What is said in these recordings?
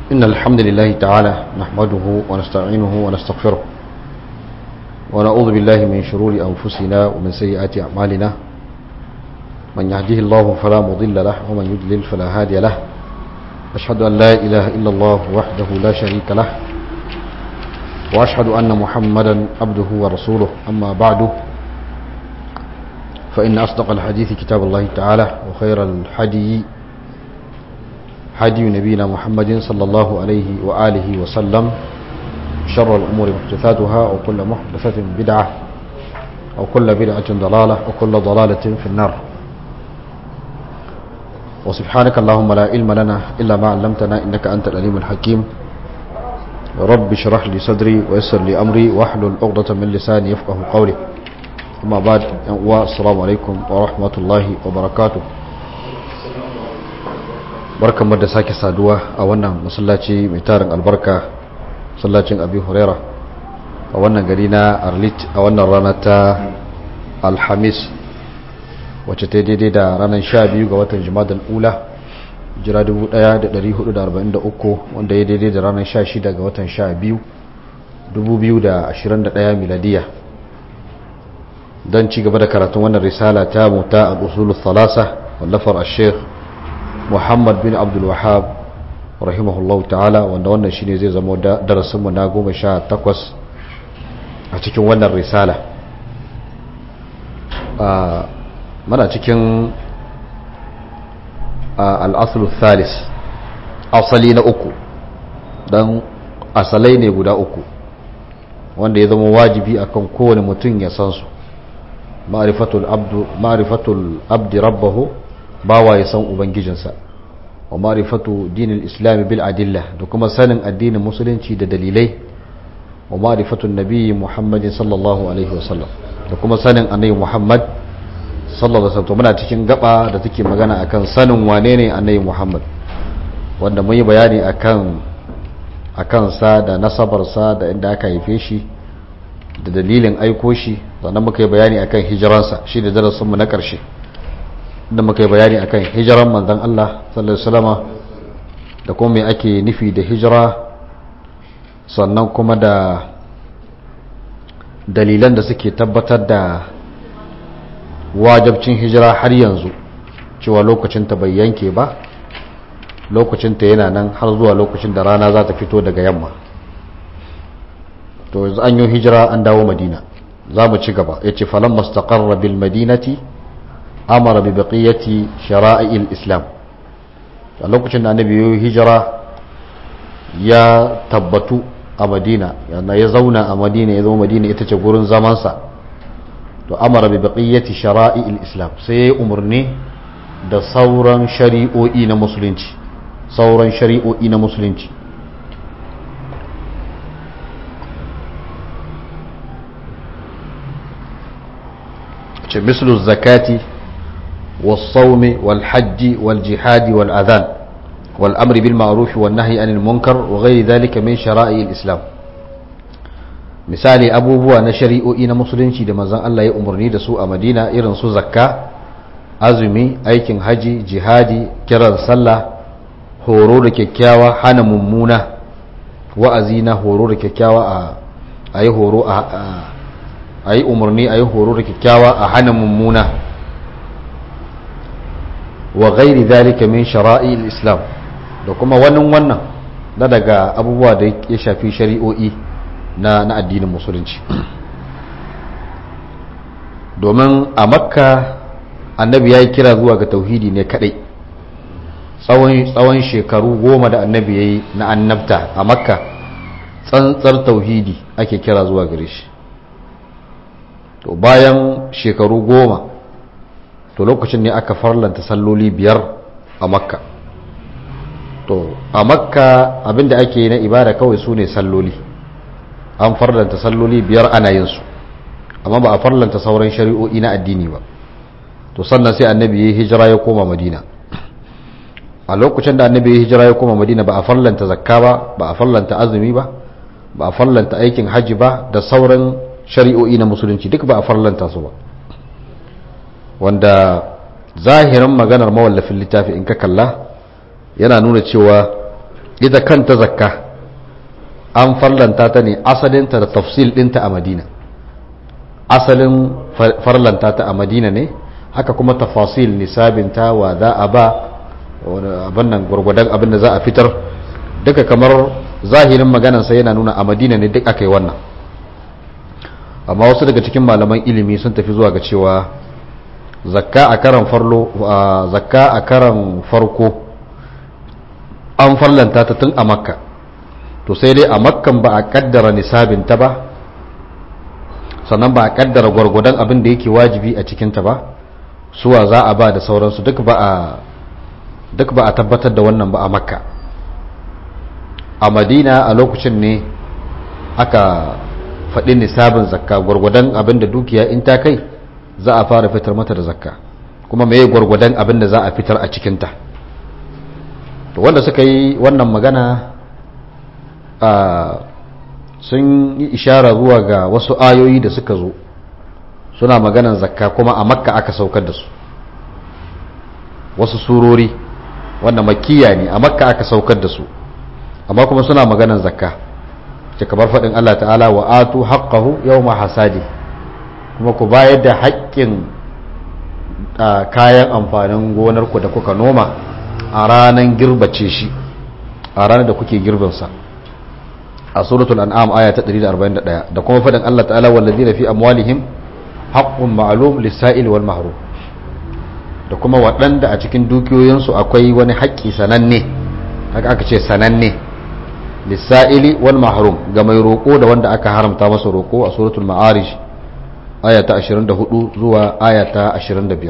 إن الحمد لله تعالى نحمده ونستعينه ونستغفره ونعوذ بالله من شرور أنفسنا ومن سيئات أعمالنا من يهده الله فلا مضل له ومن يضلل فلا هادي له أشهد أن لا إله إلا الله وحده لا شريك له وأشهد أن محمدا عبده ورسوله أما بعد فإن أصدق الحديث كتاب الله تعالى وخير الحدي حدي نبينا محمد صلى الله عليه وآله وسلم شر الأمور محدثاتها وكل محدثة بدعة وكل بدعة ضلالة وكل ضلالة في النار وسبحانك اللهم لا علم لنا إلا ما علمتنا إنك أنت الأليم الحكيم رب اشرح لي صدري ويسر لي أمري واحلل عقدة من لساني يفقه قولي أما بعد والسلام عليكم ورحمة الله وبركاته barkanmu da sake saduwa a wannan masallaci mai tarin albarka masallacin abi huraira a wannan gari na arlit a wannan rana ta alhamis wacce ta daidai da ranar 12 ga watan jimadar ula jira 1443 wanda ya daidai da ranar 16 ga watan 12 2021 miladiya don ci gaba da karatun wannan risala ta muta al-usulul thalasa wallafar al-sheikh muhammad bin abdul wahab rahimahullahu ta'ala wanda wannan shine zai zama darasinmu na goma sha takwas a cikin wannan risala mana cikin al'asulu thalis asali na uku don asalai ne guda uku wanda ya zama wajibi akan kowane mutum ya san su ma'arifatul abdi rabbahu bawa ya san ubangijinsa wa ma'rifatu dinil islam bil adilla da kuma sanin addinin musulunci da dalilai wa ma'rifatu nabiyyi muhammadin sallallahu alaihi wasallam da kuma sanin annabi muhammad sallallahu alaihi wasallam muna cikin gaba da take magana akan sanin wane ne annabi muhammad wanda mun yi bayani akan akan sa da nasabar sa da inda aka haife shi da dalilin aiko shi sannan muka yi bayani akan hijiransa shi da darasin mu na karshe da muka yi bayani akan hijiran manzon Allah sallallahu alaihi wasallama da kuma me ake nufi da hijira sannan kuma da dalilan da suke tabbatar da wajabcin hijira har yanzu cewa lokacinta bai yanke ba lokacinta yana nan har zuwa lokacin da rana za ta fito daga yamma to yanzu an yi hijira an dawo madina za mu ci gaba ya ce falon mastaƙarra bil madinati amara bi baqiyati shara'il islam a lokacin da annabi yayi hijira ya tabbatu a madina yana ya zauna a madina ya zama madina ita ce gurin zamansa to amara bi baqiyati shara'il islam sai ya umarni da sauran shari'o'i na musulunci sauran shari'o'i na musulunci ce mislu zakati والصوم والحج والجهاد والأذان والأمر بالمعروف والنهي عن المنكر وغير ذلك من شرائع الإسلام misali abubuwa na shari'o'i na musulunci da manzon Allah ya umarni da su a Madina irin su zakka azumi aikin haji jihadi kiran sallah horo da kyakkyawa hana mummuna wa'azi na horo da kyakkyawa a yi horo a yi umarni a yi horo da kyakkyawa a hana mummuna wa gairi zalika min shara'il islam da kuma wannan wannan da daga abubuwa da ya shafi shari'o'i na na addinin musulunci domin a makka annabi ya yi kira zuwa ga tauhidi ne kadai tsawon shekaru goma da annabi ya yi na annabta a makka tsantsar tauhidi ake kira zuwa gare shi to bayan shekaru goma to lokacin ne aka farlanta salloli biyar a makka to a makka abinda ake yi na ibada kawai su ne salloli an farlanta salloli biyar ana yin su amma ba a farlanta sauran shari'o'i na addini ba to sannan sai annabi ya hijira ya koma madina a lokacin da annabi ya hijira ya koma madina ba a farlanta zakka ba ba a farlanta azumi ba ba a farlanta aikin hajji ba da sauran shari'o'i na musulunci duk ba a farlanta su ba wanda zahirin maganar mawallafin littafi in ka kalla yana nuna cewa ita kanta zakka an farlanta ta ne asalinta da tafsil ɗinta a madina asalin farlanta ta a madina ne haka kuma tafasil nisabinta wa za a ba abin nan gwargwadon abin da za a fitar duka kamar zahirin maganansa yana nuna a madina ne duk aka yi wannan amma wasu daga cikin malaman ilimi sun tafi zuwa ga cewa zakka a karan farlo zakka a karan farko an farlanta ta tun a makka to sai dai a makkan ba a kaddara nisabinta ba sannan ba a kaddara gwargwadon abin da yake wajibi a cikinta ba suwa za a ba da sauransu duk ba a duk ba a tabbatar da wannan ba a makka a madina a lokacin ne aka faɗi nisabin zakka gwargwadon abin da dukiya in ta kai za a fara fitar mata da zakka kuma mai gwargwadon abin da za a fitar a cikinta to wanda suka yi wannan magana a sun yi ishara zuwa ga wasu ayoyi da suka zo suna maganan zakka kuma a makka aka saukar da su wasu surori wanda makiya ne a makka aka saukar da su amma kuma suna maganan zakka ce kamar faɗin Allah ta'ala wa atu haqqahu yawma hasadi kuma ku bayar da haƙƙin kayan amfanin gonarku da kuka noma a ranar girbace shi a ranar da kuke girbinsa a suratul an'am aya ta 141 da kuma faɗin Allah ta'ala wallazina fi amwalihim haqqun ma'lum lis-sa'il wal mahrum da kuma waɗanda a cikin dukiyoyinsu akwai wani haƙƙi sananne haka aka ce sananne lissa'ili wal mahrum ga mai roƙo da wanda aka haramta masa roƙo a suratul ma'arij aya ta 24 zuwa aya ta 25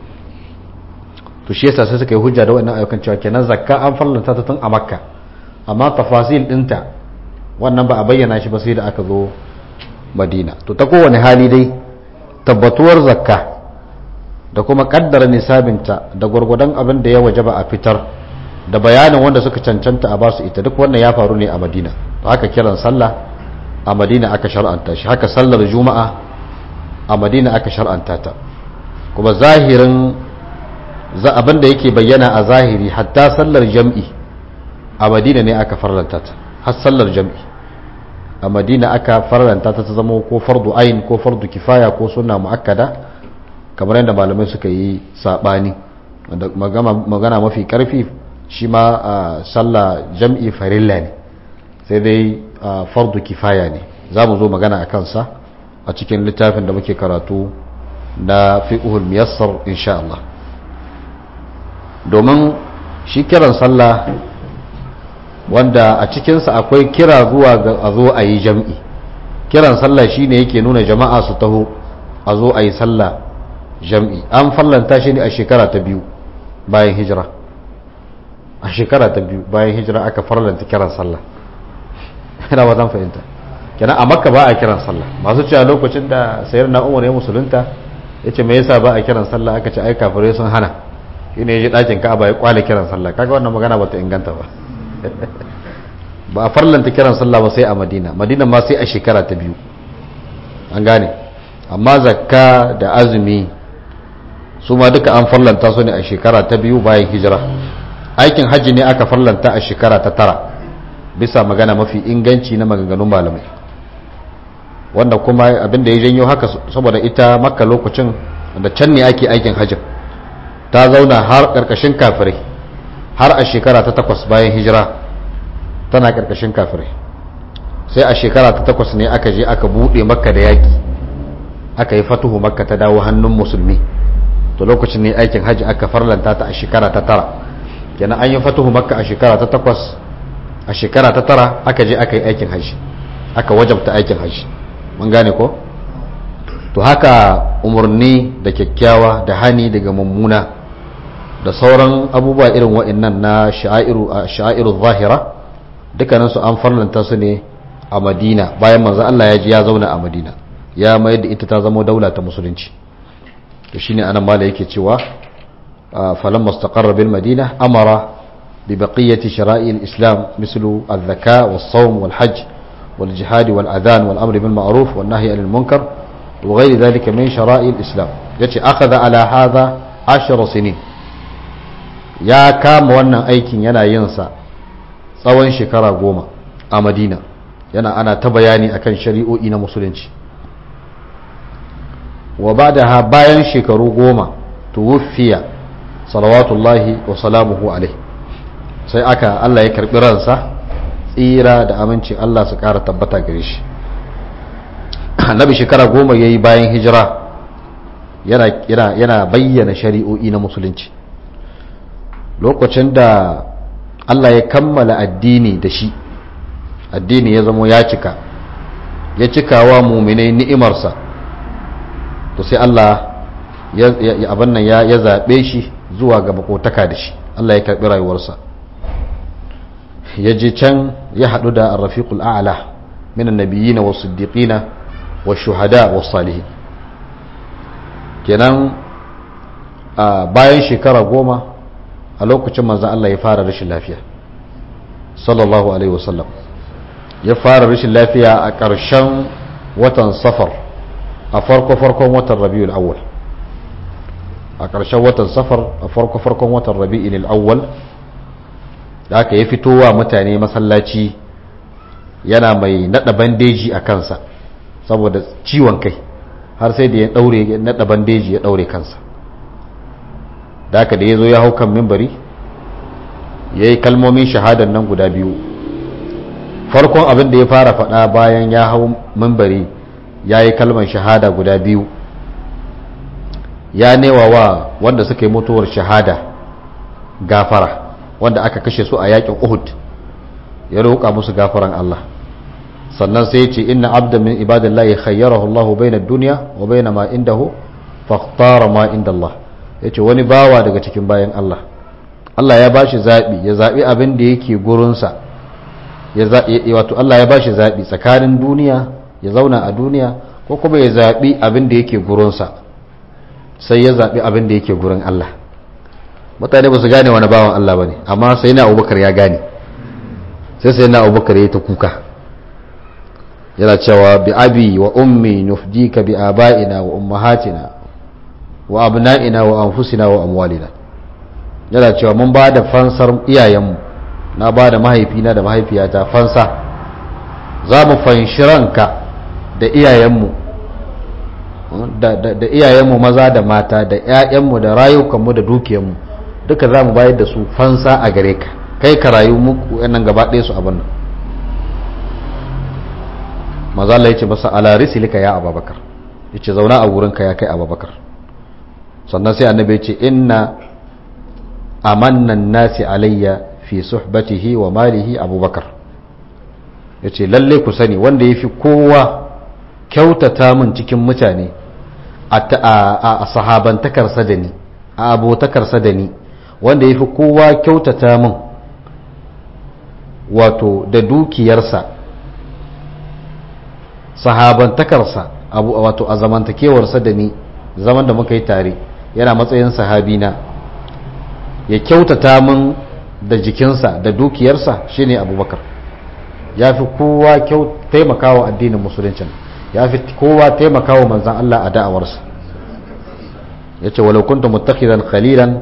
to shi yasa sai suka yi hujja da wannan ayyukan cewa kenan zakka an farlanta ta tun a makka amma tafasil dinta wannan ba a bayyana shi ba sai da aka zo madina to ta kowane hali dai tabbatuwar zakka da kuma kaddara nisabinta da gwargwadon abin da ya wajaba a fitar da bayanin wanda suka cancanta a basu ita duk wannan ya faru ne a madina to haka kiran sallah a madina aka shar'anta shi haka sallar juma'a a madina aka shar'anta ta kuma zahirin za abin da yake bayyana a zahiri hatta sallar jam'i a madina ne aka farlanta ta har sallar jam'i a madina aka farlanta ta ta zama ko fardu ayin ko fardu kifaya ko sunna muakkada kamar yadda malamai suka yi sabani magana mafi karfi shi ma a sallah jam'i farilla ne sai dai fardu kifaya ne za mu zo magana a kansa a cikin littafin da muke karatu na fi'uhul miyassar insha Allah domin shi kiran sallah wanda a cikinsa akwai kira zuwa ga a zo a yi jam'i kiran sallah shine yake nuna jama'a su taho a zo a yi sallah jam'i an fallanta shi ne a shekara ta biyu bayan hijira a shekara ta biyu bayan hijira aka farlanta kiran sallah ina ba zan fahimta kenan a makka ba a kiran sallah masu cewa lokacin da sayar na umar ya musulunta ya ce me yasa ba a kiran sallah aka ce ai kafirai sun hana shi ne ya ji ɗakin ka'aba ya kwale kiran sallah kaga wannan magana ba ta inganta ba ba a farlanta kiran sallah ba sai a madina madina ma sai a shekara ta biyu an gane amma zakka da azumi su ma duka an farlanta su ne a shekara ta biyu bayan hijira aikin hajji ne aka farlanta a shekara ta tara bisa magana mafi inganci na maganganun malamai wanda kuma abinda ya janyo haka saboda ita makka lokacin da can ne ake aikin hajjin ta zauna har karkashin kafirai har a shekara ta takwas bayan hijira tana karkashin kafirai sai a shekara ta takwas ne aka je aka buɗe makka da yaƙi aka yi fatuhu makka ta dawo hannun musulmi to lokacin ne aikin hajji aka farlanta ta a shekara ta tara kenan an yi fatuhu makka a shekara ta takwas a shekara ta tara aka je aka yi aikin hajji aka wajabta aikin hajji mun gane ko to haka umarni da kyakkyawa da hani daga mummuna da sauran abubuwa irin wa'annan na sha'iru zahira dukkaninsu an farlanta su ne a madina bayan manzo Allah ya ji ya zauna a madina ya mayar da ita ta zama daula ta musulunci to shine anan mala yake cewa falamma istaqarra bil madina amara bi baqiyati shara'i al-islam mislu az-zaka was-sawm wal-hajj wal-jihad wal-adhan wal-amr bil ma'ruf wan-nahy 'anil munkar wa ghayr dhalika min shara'i al-islam yace akhadha ala hadha 10 sinin ya kama wannan aikin yana yin sa tsawon shekara goma a madina yana ana ta bayani akan shari'o'i na musulunci wa ba da bayan shekaru goma tuwuffiya salawatullahi wa salamuhu alaihi sai aka Allah ya karbi ransa tsira da aminci Allah su kara tabbata gare shi annabi shekara goma ya yi bayan hijira yana bayyana shari'o'i na musulunci lokacin da Allah ya kammala addini da shi addini ya zamo ya cika ya cikawa muminai ni'imarsa to sai Allah ya abin nan ya zaɓe shi zuwa ga makotaka da shi Allah ya karɓi rayuwarsa ya je can ya haɗu da arrafiqul a'la min annabiyina was siddiqina was shuhada was salihin kenan bayan shekara goma a lokacin manzon Allah ya fara rashin lafiya sallallahu alaihi wasallam ya fara rashin lafiya a ƙarshen watan safar a farko-farkon watan rabi'ul awwal a ƙarshen watan safar a farko-farkon watan rabi'ul awwal da aka yi fitowa mutane masallaci yana mai nada bandeji a kansa saboda ciwon kai har sai da ya daure nada bandeji ya daure kansa da aka da ya zo ya hau kan mimbari ya yi kalmomin shahadar nan guda biyu farkon abin da ya fara faɗa bayan ya hau mimbari ya yi kalmar shahada guda biyu ya newa wa wanda suka yi mutuwar shahada gafara wanda aka kashe su a yakin uhud ya roƙa musu gafaran Allah sannan sai ce inna abda min ibadillahi khayyarahu Allahu bainad dunya wa baina ma indahu fakhtara ma inda Allah yace wani bawa daga cikin bayan Allah Allah ya bashi zabi ya zabi abin da yake gurin sa ya wato Allah ya bashi zabi tsakanin duniya ya zauna a duniya ko kuma ya zabi abin da yake gurin sa sai ya zabi abin da yake gurin Allah mutane ba su gane wani bawan Allah ba ne amma sai na abubakar ya gane sai sai na abubakar ya ta kuka yana cewa bi abi wa ummi nufdika bi aba'ina wa ummahatina wa abna'ina wa anfusina wa amwalina yana cewa mun ba da fansar iyayenmu na ba da mahaifina da mahaifiyata fansa za mu fanshi ranka da iyayenmu da iyayenmu maza da mata da 'ya'yanmu da rayukanmu da dukiyanmu duka za mu bayar da su fansa a gare ka kai ka rayu muku yanan gaba ɗaya su abin nan maza Allah ya ce masa ala risilika ya ababakar ya ce zauna a wurinka ya kai ababakar sannan sai annabi ya ce inna amannan nasi alayya fi suhbatihi wa malihi abubakar ya ce lalle ku sani wanda ya fi kowa kyautata min cikin mutane a sahabantakarsa da ni a abotakarsa da ni wanda ya fi kowa kyautata min wato da dukiyarsa sahabantakarsa wato a zamantakewarsa da ni zaman da muka yi tare yana matsayin sahabina ya kyautata min da jikinsa da dukiyarsa shine abubakar ya fi kowa taimakawa addinin musuluncin ya fi kowa taimakawa manzan Allah a da'awarsa ya ce walau kunta mutakhidan khalilan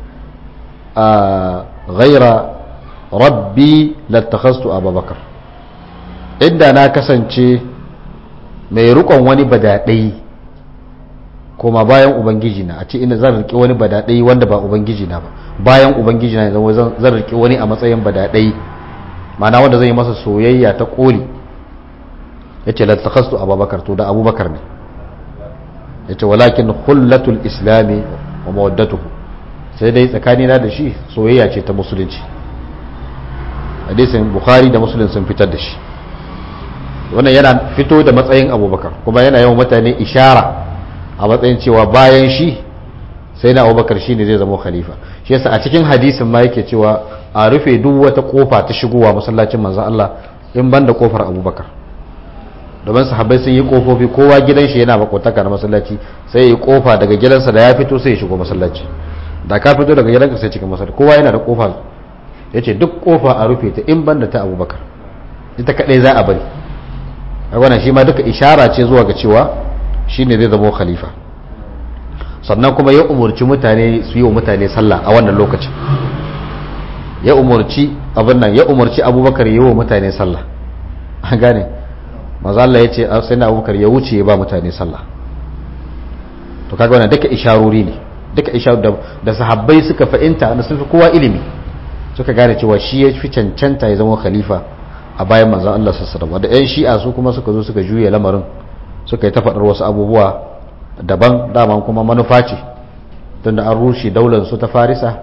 ghaira rabbi lattakhastu abubakar inda na kasance mai rukon wani badadai kuma bayan ubangiji na a ce ina zan rike wani badadai wanda ba ubangiji na ba bayan ubangiji na zama zan rike wani a matsayin badadai mana wanda zai yi masa soyayya ta koli ya ce lattakhastu abubakar to da abubakar ne ya ce walakin hullatul islami wa mawaddatuhu sai dai tsakanina da shi soyayya ce ta musulunci hadisin bukhari da musulun sun fitar da shi wannan yana fito da matsayin abubakar kuma yana yawan mutane ishara a matsayin cewa bayan shi sai na abubakar shi ne zai zama khalifa shi yasa a cikin hadisin ma yake cewa a rufe duk wata kofa ta shigowa masallacin manzon Allah in banda kofar abubakar domin sahabbai sun yi kofofi kowa gidan shi yana makotaka na masallaci sai ya yi kofa daga gidansa da ya fito sai ya shigo masallaci da ka fito daga gidanka sai cikin masallaci kowa yana da kofa ya ce duk kofa a rufe ta in banda ta abubakar ita kadai za a bari a wannan shi ma duka ishara ce zuwa ga cewa shi ne zai zama khalifa sannan kuma ya umarci mutane su yi wa mutane sallah a wannan lokacin ya umarci abin nan ya umarci abubakar yi wa mutane sallah an gane maza Allah ya ce sai na abubakar ya wuce ya ba mutane sallah to kaga wannan duka isharori ne duka isharu da, da sahabbai suka fahimta da sun fi kowa ilimi suka gane cewa shi ya fi cancanta ya zama khalifa a bayan manzon Allah sallallahu alaihi da yan shi'a su kuma suka zo suka juya lamarin suka yi ta faɗar wasu abubuwa daban daman kuma manufa ce tunda an rushe daular su ta farisa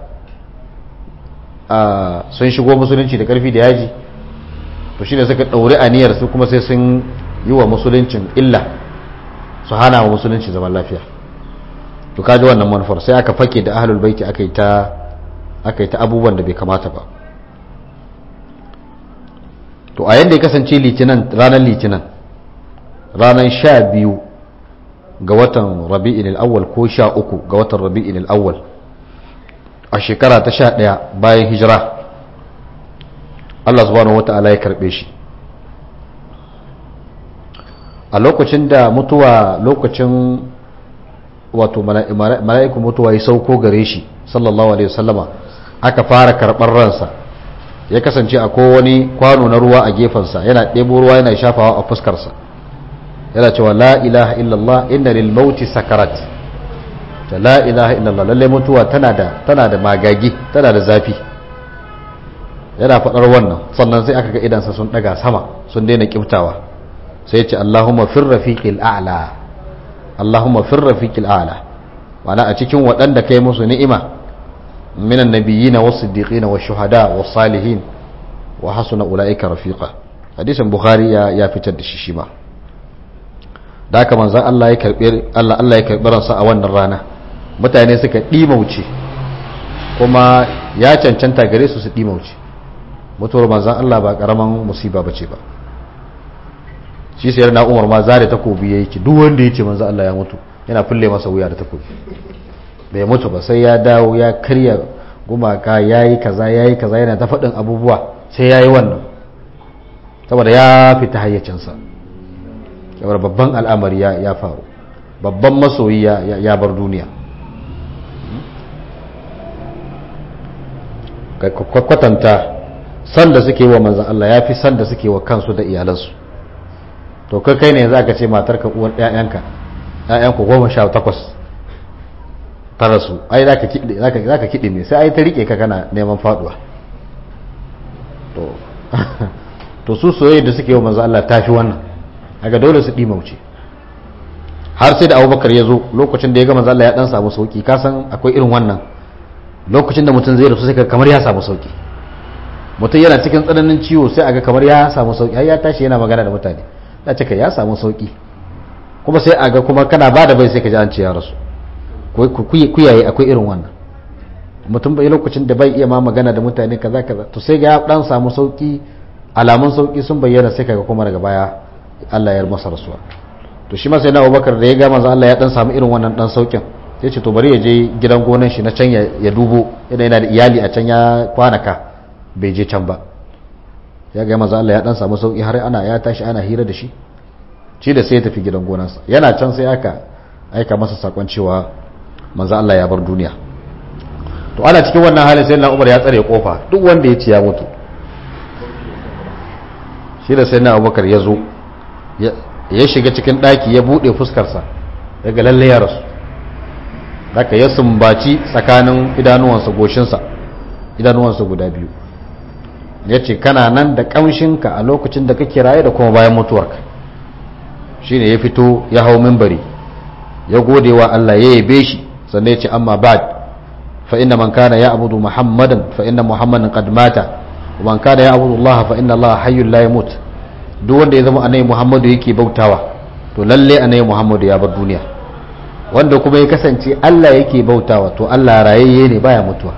sun shigo musulunci da karfi da yaji to shi ne suka ɗauri aniyar su kuma sai sun yi wa musuluncin illa su hana wa musulunci zaman lafiya to kaji wannan manufar sai aka fake da ahlul baiti aka yi ta aka yi ta abubuwan da bai kamata ba to a yadda ya kasance litinin ranar litinin ranar sha biyu ga watan rabi'in al'awwal ko sha uku ga watan rabi'in al'awwal a shekara ta sha ɗaya bayan hijira Allah subhanahu wata'ala ya karɓe shi a lokacin da mutuwa lokacin wato mala'iku mutuwa ya sauko gare shi sallallahu alaihi wasallama aka fara karɓar ransa ya kasance a wani kwano na ruwa a gefensa yana ɗebo ruwa yana shafawa a fuskarsa yana cewa la ilaha illallah inna lil mauti sakarat ta la ilaha illallah lalle mutuwa tana da tana da magagi tana da zafi yana faɗar wannan sannan sai aka ga idansa sun ɗaga sama sun daina kiftawa sai ya ce Allahumma fir rafiqil a'la Allahumma fir rafiqil a'la ma'ana a cikin waɗanda kai musu ni'ima minan nabiyina was siddiqina was shuhada was salihin wa hasuna ulaika rafiqa hadisin bukhari ya ya fitar da shi shi ma da haka manzon Allah ya karbi Allah Allah ya karbi ransa a wannan rana mutane suka dimauce kuma ya cancanta gare su su dimauce mutuwar manzon Allah ba karaman musiba bace ba shi sai na Umar ma zare takobi yayi ki duk wanda yace manzon Allah ya mutu yana fulle masa wuya da takobi bai mutu ba sai ya dawo ya karya gumaka yayi kaza yayi kaza yana ta faɗin abubuwa sai yayi wannan saboda ya fita hayyacinsa saboda babban al'amari ya faru babban masoyi ya bar duniya kwatanta san da suke wa manzan Allah ya fi san da suke wa kansu da iyalansu to kai kai ne za ka ce matarka uwar ‘ya'yanka ‘ya'yanku goma sha takwas ta rasu ai za ka kiɗi ne sai ai ta riƙe ka kana neman faɗuwa to su soyayya da suke wa manzan Allah ta fi wannan daga dole su ɗi mauce har sai da abubakar ya zo lokacin da ya ga manzan Allah ya ɗan samu sauƙi kasan akwai irin wannan lokacin da mutum zai rasu sai kamar ya samu sauƙi mutum yana cikin tsananin ciwo sai aga kamar ya samu sauki har ya tashi yana magana da mutane da cika ya samu sauki kuma sai aga kuma kana ba da bai sai ka ji an ce ya rasu kuyaye akwai irin wannan mutum bai lokacin da bai iya ma magana da mutane kaza kaza to sai ga ya dan samu sauki alamun sauki sun bayyana sai kaga kuma daga baya Allah ya masa rasuwa to shi ma sai na Abubakar da ya ga manzo Allah ya dan samu irin wannan dan saukin sai ce to bari ya je gidan gonan shi na can ya dubo yana yana da iyali a can ya kwanaka bai je can ba ya ga maza Allah ya dan samu sauki har ana ya tashi ana hira da shi shi da sai ya tafi gidan gonarsa yana can sai aka aika masa sakon cewa manzo Allah ya bar duniya to ana cikin wannan halin sai na Umar ya tsare kofa duk wanda ya ci ya mutu shi da sai na Abubakar ya zo ya shiga cikin daki ya bude fuskarsa daga lalle ya rasu haka ya sumbaci tsakanin idanuwansa goshinsa idanuwansa guda biyu ya ce kana nan da ƙamshinka a lokacin da kake raye da kuma bayan mutuwarka shi ne ya fito ya hau mimbari ya gode wa Allah ya yabe shi sannan ya ce amma ba'd fa inna man kana ya abudu muhammadan fa inna muhammadan qad mata wa man kana ya abudu Allah fa inna Allah hayyul la yamut duk wanda ya zama annabi muhammadu yake bautawa to lalle annabi muhammadu ya bar duniya wanda kuma ya kasance Allah yake bautawa to Allah rayayye ne baya mutuwa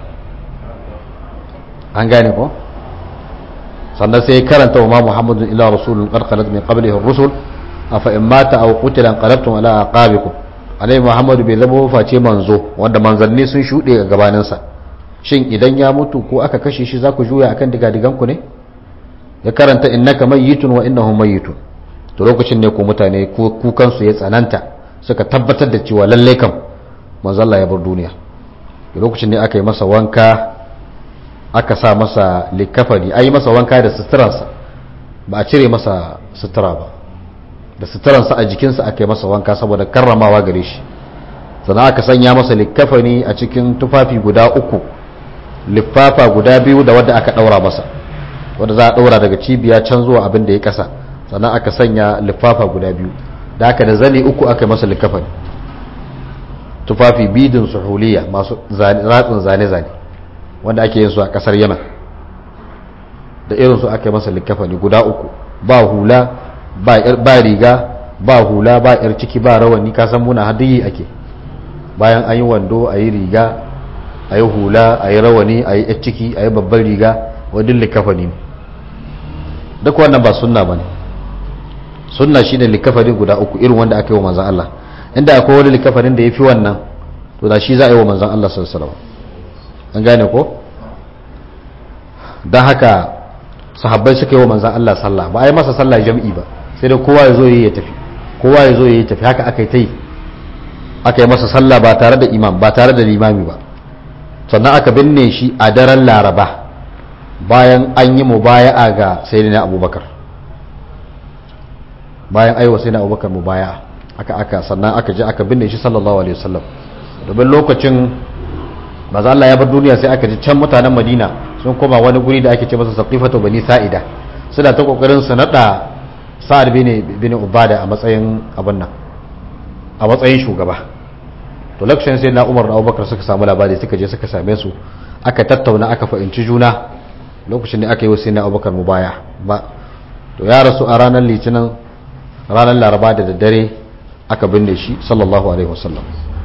an gane ko sannan sai karanta wa ma muhammadun illa rasulun qad khalat min qablihi ar-rusul afa in mata aw qutila qalabtum ala aqabikum alai muhammadu bai zama face manzo wanda manzanni sun shude ga gabanin sa shin idan ya mutu ko aka kashe shi za ku juya akan digadigan ku ne ya karanta innaka mayyitun wa innahum mayyitun to lokacin ne ko mutane kukan su ya tsananta suka tabbatar da cewa lalle kam manzo Allah ya bar duniya lokacin ne aka yi masa wanka aka sa masa likafani a yi masa wanka da suturansa ba a cire masa sutura ba da suturansa a jikinsa aka yi masa wanka saboda karramawa gare shi sannan aka sanya masa likafani a cikin tufafi guda uku lifafa guda biyu da wadda aka daura masa wadda za a daura daga cibiya can zuwa abin da ya kasa sannan aka sanya lifafa guda biyu da aka da zane uku aka yi masa likafani tufafi bidin suhuliya masu ratsin zane-zane wanda ake yin su a kasar yaman da irin su aka yi masa likafani guda uku ba hula ba riga ba hula ba yar ciki ba rawani kasan muna hadiyi ake bayan an yi wando a yi riga a yi hula a yi rawani a yi yar ciki a yi babban riga wadin likafani duk wannan ba sunna ba ne sunna shi ne likafani guda uku irin wanda aka yi wa manzan Allah inda akwai wani likafanin da ya fi wannan to da shi za a yi wa manzan Allah sallallahu an gane ko don haka sahabbai suka yi wa manzan Allah sallah ba a yi masa sallah jam'i ba sai dai kowa ya zo ya tafi kowa ya zo ya tafi haka aka yi ta yi aka yi masa sallah ba tare da imam ba tare da limami ba sannan aka binne shi a daren laraba bayan an yi mubaya'a ga sayyidina abubakar bayan aiwa sayyidina abubakar mubaya'a aka aka sannan aka je aka binne shi sallallahu alaihi wasallam domin lokacin maza Allah ya bar duniya sai aka ji can mutanen Madina sun koma wani guri da ake ce masa saqifatu bani sa'ida suna ta kokarin su nada sa'ad bin bin ubada a matsayin abin nan a matsayin shugaba to lokacin sai na Umar da Abubakar suka samu labari suka je suka same su aka tattauna aka fahimci juna lokacin da aka yi wa sai na Abubakar mubaya ba to ya rasu a ranar litinin ranar laraba da daddare aka binne shi sallallahu alaihi wasallam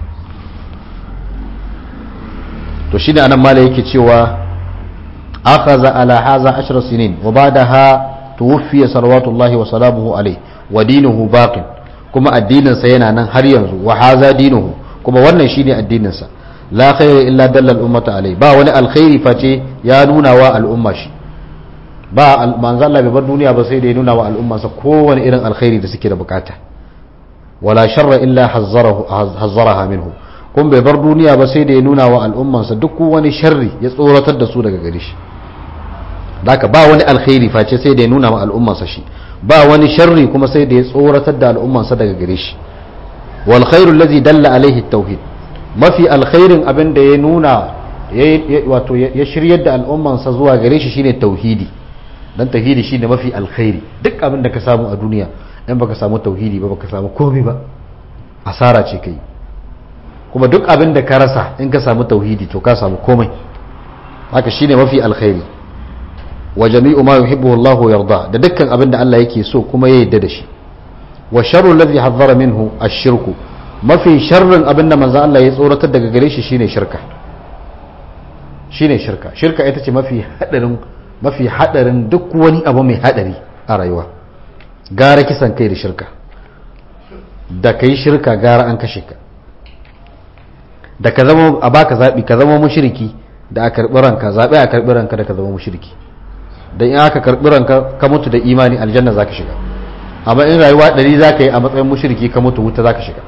to shi ne anan mala yake cewa akhadha ala hadha ashra sinin wa ba'daha tuwfiya salawatullahi wa salamuhu alayhi wa dinuhu baqin kuma addinin sa yana nan har yanzu wa hadha dinuhu kuma wannan shine addinin sa la khayra illa dalla al-ummata alayhi ba wani alkhairi face ya nuna wa al'umma shi ba manzo Allah bai bar duniya ba sai da ya nuna wa al'umma sa kowane irin alkhairi da suke da bukata wala sharra illa hazzarahu hazzaraha minhu kun bai bar duniya ba sai da ya nuna wa al'ummansa duk wani sharri ya tsoratar da su daga gare shi daka ba wani alkhairi face sai da ya nuna wa al'ummansa shi ba wani sharri kuma sai da ya tsoratar da al'ummansa daga gare shi wal khairu allazi dalla alaihi tauhid mafi alkhairin abin da ya nuna wato ya shiryar da al'ummansa zuwa gare shi shine tauhidi dan tauhidi shine mafi alkhairi duk abin da ka samu a duniya in baka samu tauhidi ba baka samu komai ba asara ce kai kuma duk abin da ka rasa in ka samu tauhidi to ka samu komai haka shine mafi alkhairi wa jami'u ma yuhibbu Allah yarda da dukkan abin da Allah yake so kuma ya yarda da shi wa sharru alladhi hazzara minhu ash-shirku mafi sharrin abin da manzo Allah ya tsoratar daga gare shi shine shirka shine shirka shirka ita ce mafi hadarin mafi hadarin duk wani abu mai hadari a rayuwa gara kisan kai da shirka da kai shirka gara an kashe ka da ka zama a baka zaɓi ka zama mushriki da a karɓi ranka zaɓi a karɓi ranka da ka zama mushriki da in aka karɓi ranka ka mutu da imani aljanna za ka shiga amma in rayuwa ɗari za ka yi a matsayin mushriki ka mutu wuta za ka shiga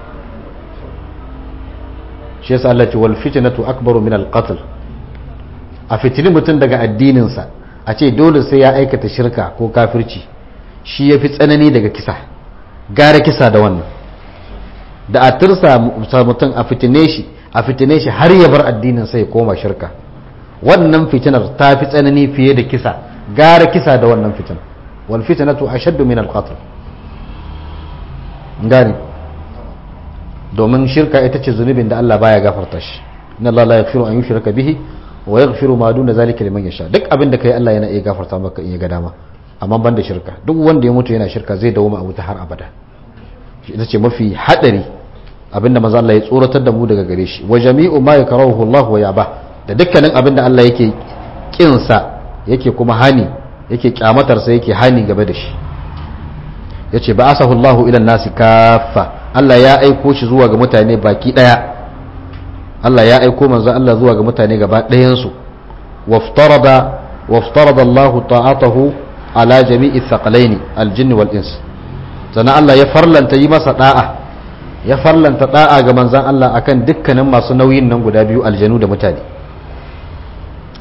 shi yasa Allah ce wal fitnatu akbaru min al qatl a fitini mutum daga addininsa a ce dole sai ya aikata shirka ko kafirci shi ya fi tsanani daga kisa gara kisa da wannan da a tursa mutum a fitine shi a fitine shi har ya bar addinin sai koma shirka wannan fitinar ta fi tsanani fiye da kisa gara kisa da wannan fitin wal fitnatu ashaddu min al qatl gane domin shirka ita ce zunubin da Allah baya gafarta shi inna Allah la yaghfiru an yushraka bihi wa yaghfiru ma duna zalika liman yasha duk abin da kai Allah yana iya gafarta maka in ya ga dama amma ban da shirka duk wanda ya mutu yana shirka zai dawo a wuta har abada ita ce mafi hadari abinda maza Allah ya tsoratar da mu daga gare shi wa jami'u ma yakrahu Allah wa yaba da dukkanin abinda Allah yake kinsa yake kuma hani yake kyamatar sa yake hani game da shi yace ba asahu Allah ila nasi kaffa Allah ya aiko shi zuwa ga mutane baki daya Allah ya aiko manzo Allah zuwa ga mutane gaba ɗayan su waftarada waftarada Allah ta'atahu ala jami'i thaqalaini al-jinn wal ins sannan Allah ya farlanta yi masa da'a ya farlanta da'a ga manzan Allah akan dukkanin masu nauyin nan guda biyu aljanu da mutane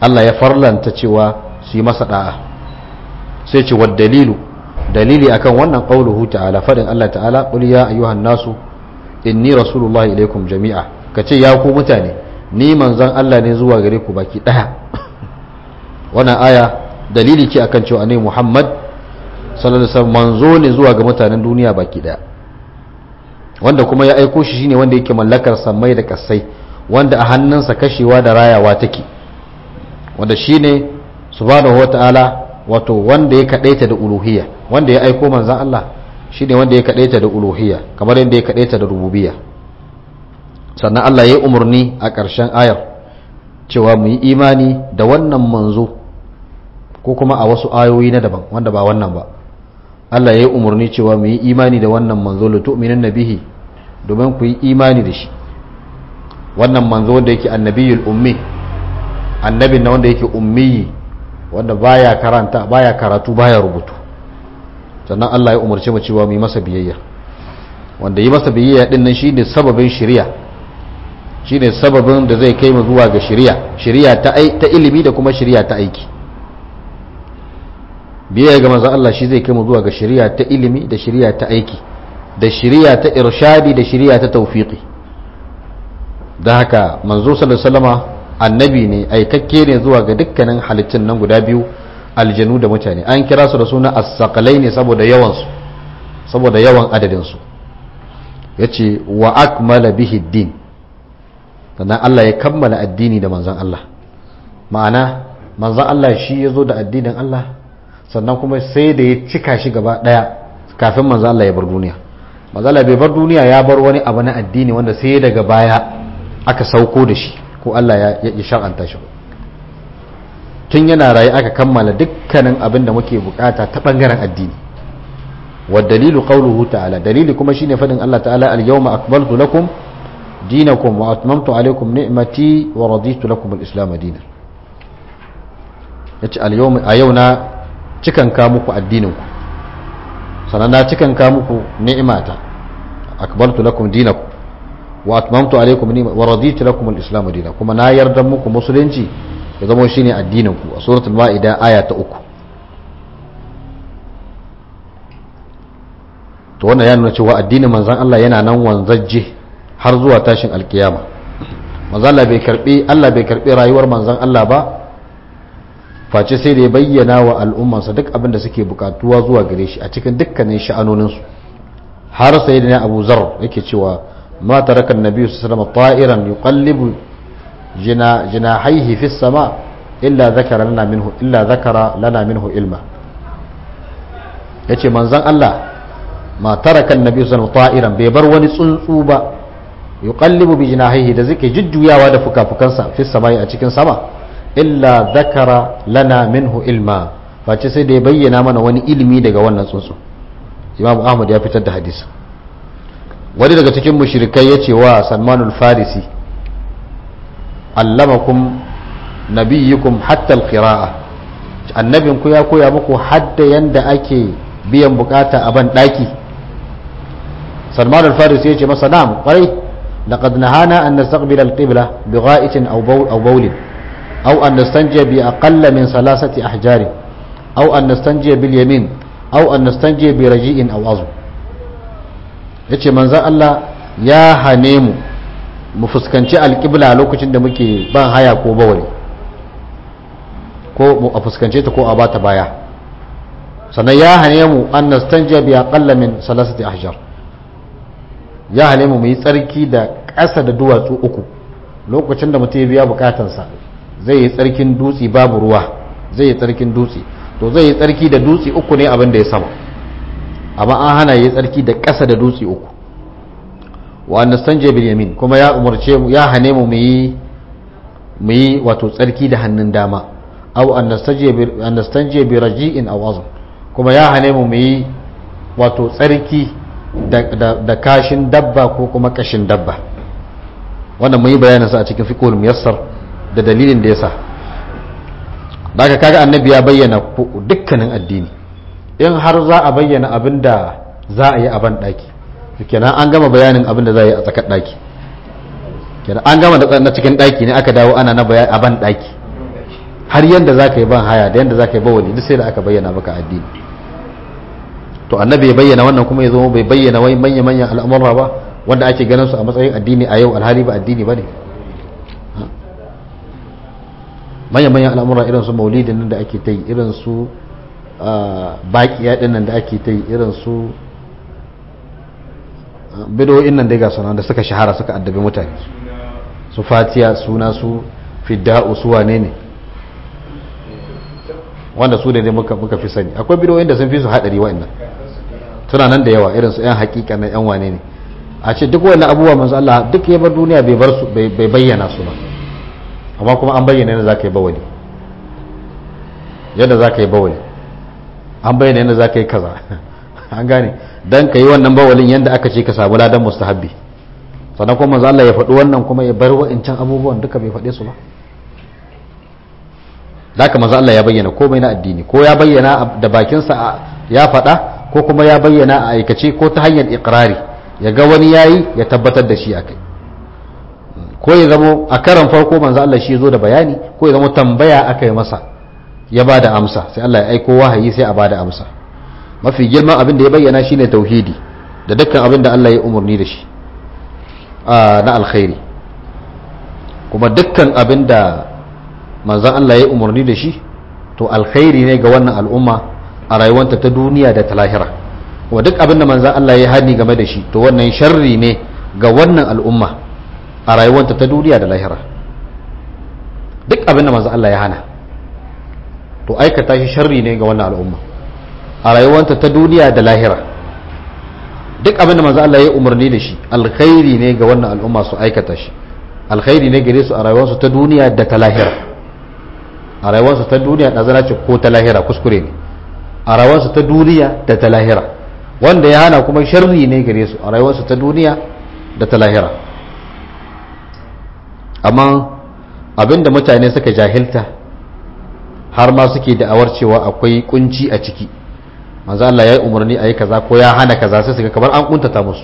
Allah ya farlanta cewa su yi masa da'a sai ce wad dalilu dalili akan wannan qauluhu ta'ala fadin Allah ta'ala qul ya ayyuhan nasu inni rasulullahi ilaikum jami'a kace ya ku mutane ni manzon Allah ne zuwa gare ku baki daya wannan aya dalili ce akan cewa ne Muhammad sallallahu alaihi wasallam manzo ne zuwa ga mutanen duniya baki daya wanda kuma ya aiko shi shine wanda yake mallakar samai da kasai wanda a hannunsa kashewa da rayawa take wanda shine subhanahu wataala wato wanda ya kadaita da uluhiyya wanda ya aiko manzon Allah shine wanda ya kadaita da uluhiyya kamar yadda ya kadaita da rububiyya sannan Allah ya yi umarni a ƙarshen ayar cewa mu yi imani da wannan manzo ko kuma a wasu ayoyi na daban wanda ba wannan ba Allah ya yi umarni cewa mu yi imani da wannan manzo la tu'minin nabihi domin ku yi imani da shi wannan manzo wanda yake annabiyul ummi annabin na wanda yake ummi wanda baya karanta baya karatu baya rubutu sannan Allah ya umarce mu cewa mu yi masa biyayya wanda yi masa biyayya din nan shine sababin shari'a shine sababin da zai kai mu zuwa ga shari'a shari'a ta ta ilimi da kuma shari'a ta aiki biyayya ga manzo Allah shi zai kai mu zuwa ga shari'a ta ilimi da shari'a ta aiki da shari'a ta irshadi da shari'a ta tawfiqi da haka manzo sallallahu alaihi wasallama annabi ne aikakke ne zuwa ga dukkanin halittun nan guda biyu aljanu da mutane an kira su da suna as-saqalai ne saboda yawan su saboda yawan adadin su yace wa akmala bihi din sannan Allah ya kammala addini da manzon Allah ma'ana manzon Allah shi ya zo da addinin Allah sannan kuma sai da ya cika shi gaba daya kafin manzon Allah ya bar duniya manzon Allah bai bar duniya ya bar wani abu na addini wanda sai daga baya aka sauko da shi ko Allah ya ya shar'anta shi tun yana raye aka kammala dukkanin abin da muke bukata ta bangaren addini wa dalilu qawluhu ta'ala dalili kuma shine fadin Allah ta'ala al-yawma akmaltu lakum dinakum wa atmamtu alaykum ni'mati wa raditu lakum al-islam dinan yace al-yawma a yau na cikan ka muku addinin ku sanan na cikan ka muku ni'mata akmaltu lakum dinakum wa atmamtu alaykum ni'mati wa raditu lakum al-islam dinan kuma na yarda muku musulunci ya zama shine addinin ku a suratul maida aya ta uku to wannan ya nuna cewa addinin manzon Allah yana nan wanzajje har zuwa tashin alkiyama manzon Allah bai karbi Allah bai karbi rayuwar manzon Allah ba face sai da ya bayyana wa al'ummarsa duk abin da suke bukatuwa zuwa gare shi a cikin dukkanin sha'anoninsu har sai da Abu Zar yake cewa ma taraka an-nabi sallallahu alaihi wasallam ta'iran yuqallibu jina jinahaihi fi sama illa zakara lana minhu illa zakara lana minhu ilma yace manzon Allah ma taraka annabi sallallahu ta'iran bai bar wani tsuntsu ba yuqallibu bi jinahihi da zake jujjuyawa da fukafukansa fi samai a cikin sama illa zakara lana minhu ilma face sai da ya bayyana mana wani ilimi daga wannan tsuntsu imam ahmad ya fitar da hadisi wani daga cikin mushrikai ya ce wa salmanul farisi allamakum nabiyyukum hatta alqira'a annabinku ya koya muku hadda yanda ake biyan bukata a ban daki salman al-farisi ya ce masa na'am kwarai laqad nahana an nastaqbila al-qibla bi gha'itin aw bawl aw bawlin aw an nastanjiya bi aqalla min salasati ahjari aw an nastanjiya bil yamin aw an nastanjiya bi raji'in aw azm yace manzon Allah ya hane mu mu fuskanci alƙibla lokacin da muke ban haya ko bawali ko a fuskance ta ko a bata baya sannan ya hane mu an nastanja bi aqalla min salasati ahjar ya hane mu yi tsarki da ƙasa da duwatsu uku lokacin da mutum ya biya bukatansa zai yi tsarkin dutse babu ruwa zai yi tsarkin dutse to zai yi tsarki da dutse uku ne abin da ya sama amma an hana yi tsarki da ƙasa da dutse uku wa nastanje bil yamin kuma ya umarce mu ya hane mu yi mu yi wato tsarki da hannun dama aw an nastanje bi an nastanje bi raji'in aw azm kuma ya hane mu yi wato tsarki da, da, da kashin dabba ko kuma kashin dabba wannan mu yi bayanin sa a cikin fiqhul muyassar da dalilin da yasa daga kaga annabi ya bayyana dukkanin addini in har za a bayyana abinda za a yi a ban daki kenan an gama bayanin abin da za yi a tsakar daki kenan an gama na cikin daki ne aka dawo ana na bayani a ban daki har yanda za ka yi ban haya da yanda za ka yi bawali duk sai da aka bayyana maka addini to annabi ya bayyana wannan kuma ya zo bai bayyana wai manya manyan al'amura ba wanda ake ganin su a matsayin addini a yau alhali ba addini ba ne manya manyan al'amura irin su maulidin nan da ake ta yi irin su baƙiya ɗin nan da ake ta yi irin su bidoyin nan dai ga sunan da suka shahara suka addabi mutane su fatiya suna su fidda'u su wane ne wanda su da ne muka fi sani akwai bidoyin da sun fi su haɗari wa'annan suna nan da yawa irin su 'yan hakika na 'yan wane ne a ce duk wannan abubuwa manzo Allah duk ya bar duniya bai bar su bai bayyana su ba amma kuma an bayyana yadda zaka yi bawali yadda zaka yi bawali an bayyana yadda zaka yi kaza an gane dan ka yi wannan bawalin yadda aka ce ka samu ladan mustahabbi sannan kuma manzo Allah ya faɗi wannan kuma ya bar wa'incan abubuwan duka bai faɗe su ba haka manzo Allah ya bayyana komai na addini ko ya bayyana da bakinsa ya faɗa ko kuma ya bayyana a aikace ko ta hanyar ikrari ya ga wani yayi ya tabbatar da shi akai ko ya zamo a karan farko manzo Allah shi zo da bayani ko ya zamo tambaya aka yi masa ya bada amsa sai Allah ya aiko wahayi sai a bada amsa mafi girman abin da ya bayyana shine tauhidi da dukkan abin da Allah ya umarni da shi na alkhairi kuma dukkan abin da manzon Allah ya umarni da shi to alkhairi ne ga wannan al'umma a rayuwanta ta duniya da ta lahira kuma duk abin da manzon Allah ya hani game da shi to wannan sharri ne ga wannan al'umma a rayuwanta ta duniya da lahira duk abin da manzon Allah ya hana to aikata shi sharri ne ga wannan al'umma a rayuwanta ta duniya da lahira duk abin da manzon Allah ya umarni da shi alkhairi ne ga wannan al'umma su aikata shi alkhairi ne gare su a rayuwarsu ta duniya da ta lahira a rayuwarsu ta duniya da zana ce ko ta lahira kuskure ne a rayuwarsu ta duniya da ta lahira wanda ya hana kuma sharri ne gare su a rayuwarsu ta duniya da ta lahira amma abinda mutane suka jahilta har ma suke da'awar cewa akwai kunci a ciki manzo Allah ya yi umarni a yi kaza ko ya hana kaza sai suka kamar an kuntata musu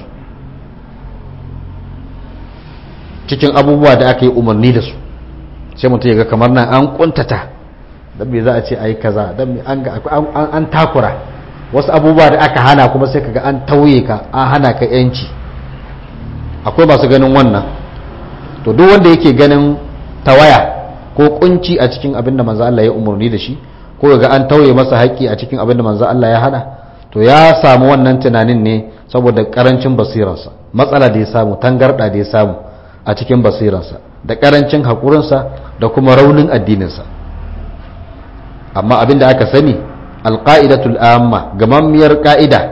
cikin abubuwa da aka yi umarni da su sai mutum ya ga kamar nan an kuntata don me za a ce a yi kaza don an takura wasu abubuwa da aka hana kuma sai kaga an tauye ka an hana ka yanci akwai masu ganin wannan to duk wanda yake ganin tawaya ko kunci a cikin abin da manzo Allah ya umarni da shi ko ga an tauye masa haƙƙi a cikin abin da manzo Allah ya hana to ya samu wannan tunanin ne saboda karancin basirarsa matsala da ya samu tangarda da ya samu a cikin basiransa da karancin haƙurinsa da kuma raunin addininsa amma abinda aka sani alƙa'idatul amma gamammiyar ƙa'ida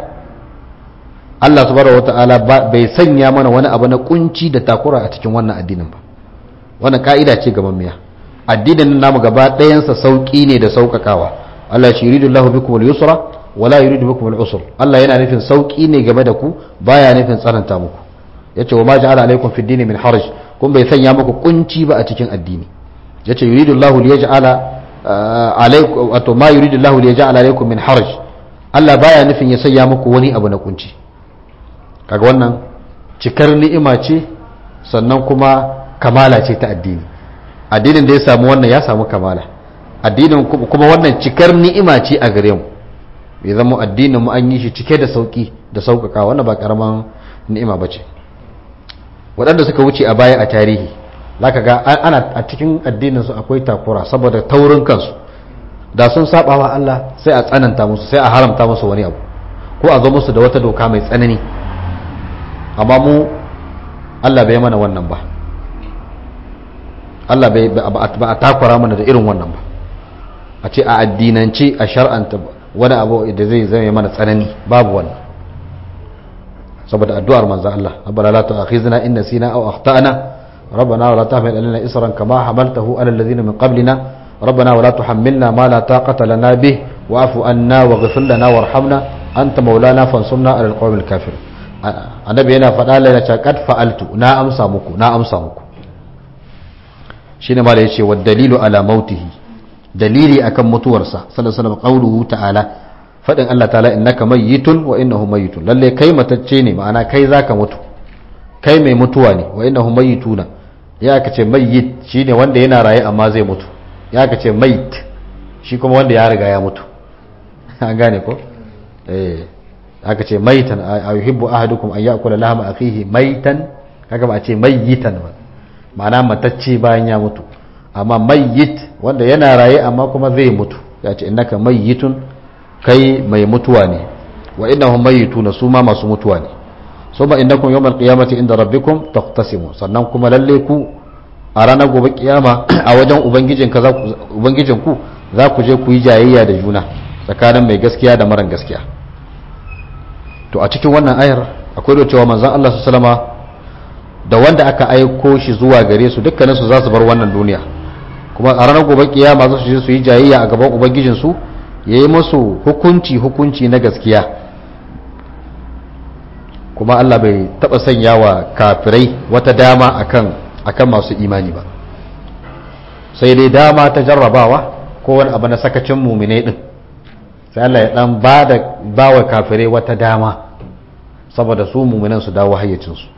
Allah subhanahu wata'ala bai sanya mana wani abu na kunci da takura a cikin wannan addinin ba wannan ƙa'ida ce gamammiya addinin namu gaba ɗayansa sauƙi ne da sauƙaƙawa Allah shi yuridu Allah bikum al-yusra wala yuridu bikum al-usr Allah yana nufin sauƙi ne game da ku baya nufin tsananta muku yace wa ma ja'ala alaikum fi dini min haraj kun bai sanya muku kunci ba a cikin addini yace yuridu Allahu li yaj'ala alaikum wato ma yuridu Allahu li yaj'ala alaikum min haraj Allah baya nufin ya sanya muku wani abu na kunci kaga wannan cikar ni'ima ce sannan kuma kamala ce ta addini addinin da ya samu wannan ya samu kamala addinin kuma wannan cikar ni'ima ce a gare mu ya zama addinin mu an yi shi cike da sauki da sauƙaƙa wannan ba karaman ni'ima bace waɗanda suka wuce a baya a tarihi zaka ga ana a cikin addinin su akwai takura saboda taurin kansu da sun saba wa Allah sai a tsananta musu sai a haramta musu wani abu ko a zo musu da wata doka mai tsanani amma mu Allah bai mana wannan ba Allah bai ba a takura mana da irin wannan ba a ce a addinance a shar'anta wani abu da zai zama mana tsanani babu wannan saboda addu'ar manzo Allah rabbana la tu'akhizna in nasina aw akhtana rabbana wa la tahmil alaina isran kama hamaltahu ala alladhina min qablina rabbana wa la tuhammilna ma la taqata lana bih wa'fu anna waghfir lana warhamna anta maulana fansurna ala alqawmil kafirin annabi yana faɗa la ta qad fa'altu na amsa muku na amsa muku shine ma da yace wa dalilu ala mautihi dalili akan mutuwarsa sallallahu alaihi wasallam qawluhu ta'ala faɗin Allah ta'ala innaka mayyitun wa innahu mayyitun lalle kai matacce ne ma'ana kai zaka mutu kai mai mutuwa ne wa innahu mayyituna ya aka ce mayyit shine wanda yana raye amma zai mutu ya ka ce mait shi kuma wanda ya riga ya mutu an gane ko eh aka ce maitan a yuhibbu ahadukum an ya'kula lahma akhihi maitan kaga ba a ce mayyitan ba ma'ana matacce bayan ya mutu amma mayyit wanda yana raye amma kuma zai mutu ya ce innaka mayyitun kai mai mutuwa ne wa innahum mayyituna su ma masu mutuwa ne suma innakum yawmal qiyamati inda rabbikum taqtasimu sannan kuma lalle ku a ranar gobe kiyama a wajen ubangijin ka ubangijin ku za ku je ku yi jayayya da juna tsakanin mai gaskiya da maran gaskiya to a cikin wannan ayar akwai da cewa manzon Allah sallallahu da wanda aka aiko shi zuwa gare su dukkanin su za su bar wannan duniya kuma a ranar gobe kiyama za su je su yi jayayya a gaban ubangijin su yayi musu hukunci hukunci na gaskiya kuma Allah bai taba sanya wa kafirai wata dama akan akan masu imani ba sai dai dama ta jarrabawa ko wani abu na sakacin mumine din sai Allah ya dan bada bawa kafirai wata dama saboda su muminan su dawo hayyacin su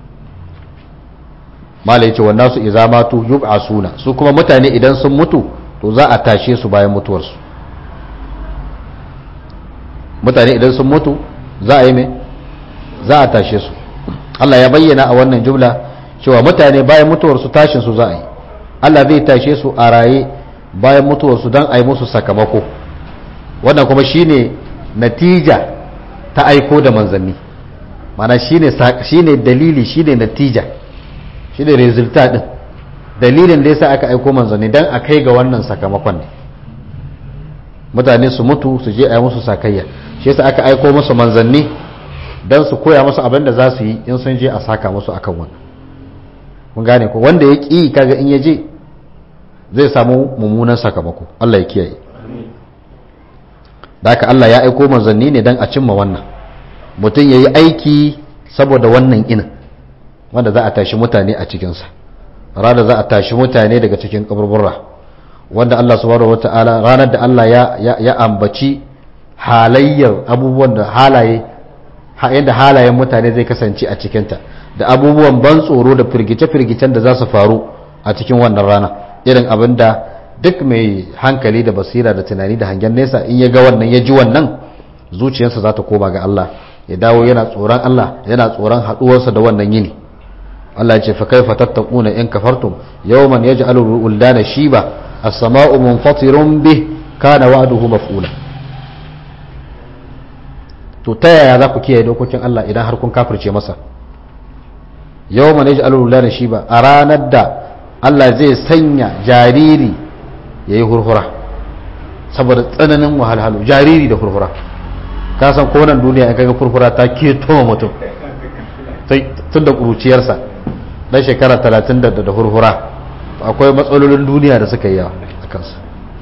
mala yace wannan su idza matu yub'asuna su kuma mutane idan sun mutu to za a tashe su bayan mutuwarsu mutane idan sun mutu za a yi mai za a tashe su Allah ya bayyana a wannan jumla cewa mutane bayan mutuwarsu tashin su za a yi Allah zai tashe su a raye bayan mutuwarsu don a yi musu sakamako wannan kuma shine natija ta aiko da manzanni mana shine shine dalili shine natija shine resultat din dalilin da yasa aka aiko manzanni dan a kai ga wannan sakamakon ne mutane su mutu su je a yi musu sakayya shi yasa aka aiko musu manzanni don su koya musu abin da za su yi in sun je a saka musu akan wannan mun gane ko wanda ya ƙi kaga in ya je zai samu mummunan sakamako Allah ya kiyaye da haka Allah ya aiko manzanni ne don a cimma wannan mutum ya yi aiki saboda wannan inin wanda za a tashi mutane a cikinsa ranar za a tashi mutane daga cikin kaburbura wanda Allah subhanahu wata'ala ranar da Allah ya, ya ambaci halayyar abubuwan da halaye yadda halayen mutane zai kasance a cikinta da abubuwan ban tsoro da firgice-firgicen da za su faru a cikin wannan rana irin abin da duk mai hankali da basira da tunani da hangen nesa in ya ga wannan ya ji wannan zuciyarsa za ta koma ga Allah ya dawo yana tsoron Allah yana tsoron haɗuwarsa da wannan yini Allah ya ce fa kaifa tattaquna in kafartum yawman yaj'alu al-wuldana shiba as-sama'u munfatirun bih kana wa'duhu maf'ula to ta yaya za ku kiyaye dokokin Allah idan har kun kafirce masa yau ma ne ji alulula shi ba a ranar da Allah zai sanya jariri ya yi hurhura saboda tsananin wahalhalu jariri da hurhura ka san konan duniya in kaga hurhura ta keto mutum tun da ƙuruciyarsa ɗan shekara talatin da hurhura akwai matsalolin duniya da suka yi yawa a kansa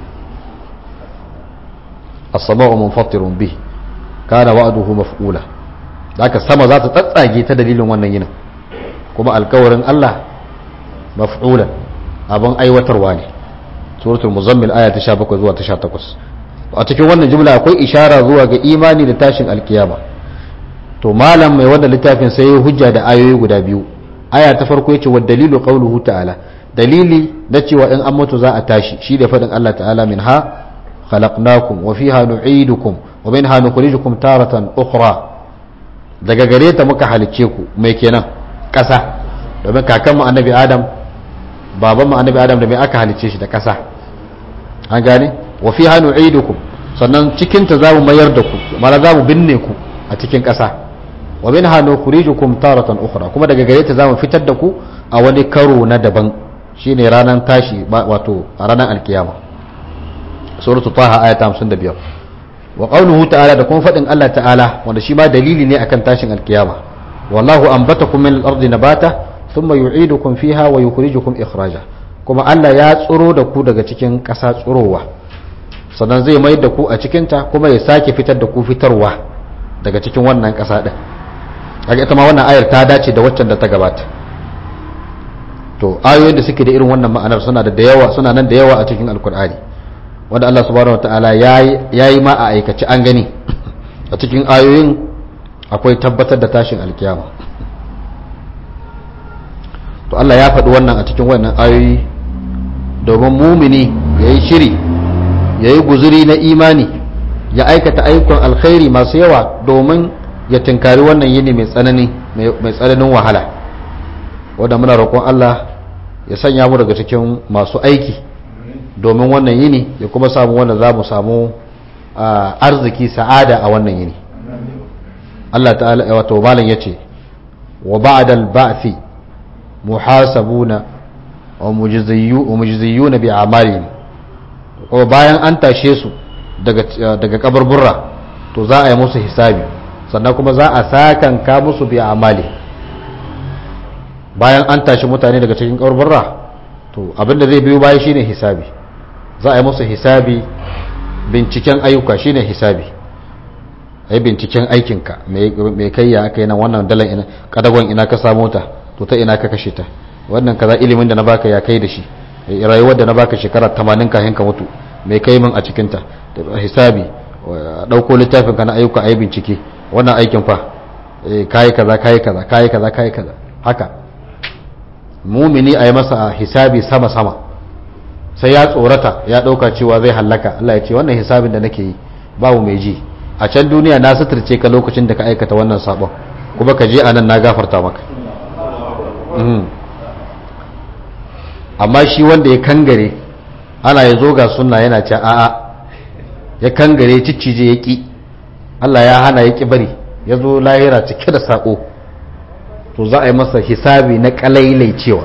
as-sama'u munfatirun bihi kana wa'duhu maf'ula haka sama za ta tsatsage ta dalilin wannan yinin kuma alkawarin Allah maf'ulan abin aiwatarwa ne suratul muzammil aya ta 17 zuwa ta 18 a cikin wannan jumla akwai ishara zuwa ga imani da tashin alkiyama to malam mai wannan littafin sai ya hujja da ayoyi guda biyu aya ta farko yace wa dalilu qawluhu ta'ala dalili da cewa in an mutu za a tashi shi da fadin Allah ta'ala minha khalaqnakum wa fiha nu'idukum wa minha nukhrijukum taratan ukhra daga gare ta muka halicce ku mai kenan ƙasa domin kakan mu annabi adam baban mu annabi adam da mai aka halicce shi da ƙasa an gane wa fiha nu'idukum sannan cikin ta zamu mayar da ku mala zamu binne ku a cikin ƙasa wa minha nukhrijukum taratan ukhra kuma daga gare ta zamu fitar da ku a wani karo na daban shine ranar tashi wato a ranar alkiyama suratul taha aya ta 55 wa qawluhu ta'ala da kuma fadin Allah ta'ala wanda shi ma dalili ne akan tashin alkiyama wallahu anbatakum min al-ardi nabata thumma yu'idukum fiha wa yukhrijukum ikhraja kuma Allah ya tsuro da ku daga cikin ƙasa tsurowa sannan zai mai da ku a cikin ta kuma ya sake fitar da ku fitarwa daga cikin wannan ƙasa din kaga ita ma wannan ayar ta dace da waccan da ta gabata to ayoyin da suke da irin wannan ma'anar suna da yawa suna nan da yawa a cikin alkur'ani wanda Allah subhanahu wataala ya yi ma a aikace an gani a cikin ayoyin akwai tabbatar da tashin alkiyama to Allah ya faɗi wannan a cikin wannan ayoyi domin mumini yayi shiri yayi guzuri na imani ya aikata ayyukan alkhairi masu yawa domin ya tinkari wannan yini mai tsanani mai tsananin wahala wanda muna roƙon Allah ya sanya mu daga cikin masu aiki domin wannan yini ya kuma samu wanda za mu samu arziki sa'ada a wannan yini Allah ta'ala wato malam yace wa ba'da al-ba'thi muhasabuna wa mujziyuna bi a'malihim ko bayan an tashe su daga daga kaburburra to za a yi musu hisabi sannan kuma za a sakanka musu bi a'mali bayan an tashi mutane daga cikin kaburburra to abinda zai biyo baya shine hisabi za a yi musu hisabi binciken ayyuka shine hisabi a yi binciken aikinka mai kai ya aka yi nan wannan dalan ina kadagon ina ka samu ta to ta ina ka kashe ta wannan kaza ilimin da na baka ya kai da shi rayuwar da na baka shekara 80 kafin ka mutu mai kai min a cikin ta hisabi dauko littafin ka na ayyuka a yi bincike wannan aikin fa kayi kaza kayi kaza kayi kaza kayi kaza haka mumini a yi masa hisabi sama sama sai ya tsorata ya dauka cewa zai hallaka Allah ya ce wannan hisabin da nake yi babu mai ji a can duniya na suturce ka lokacin da ka aikata wannan sabon kuma ka je a nan na gafarta maka amma shi wanda ya kangare ana ya zo ga sunna yana ce a'a ya kangare ciccije ya ƙi Allah ya hana ya ƙi bari ya zo lahira cike da saƙo to za a yi masa hisabi na ƙalailai cewa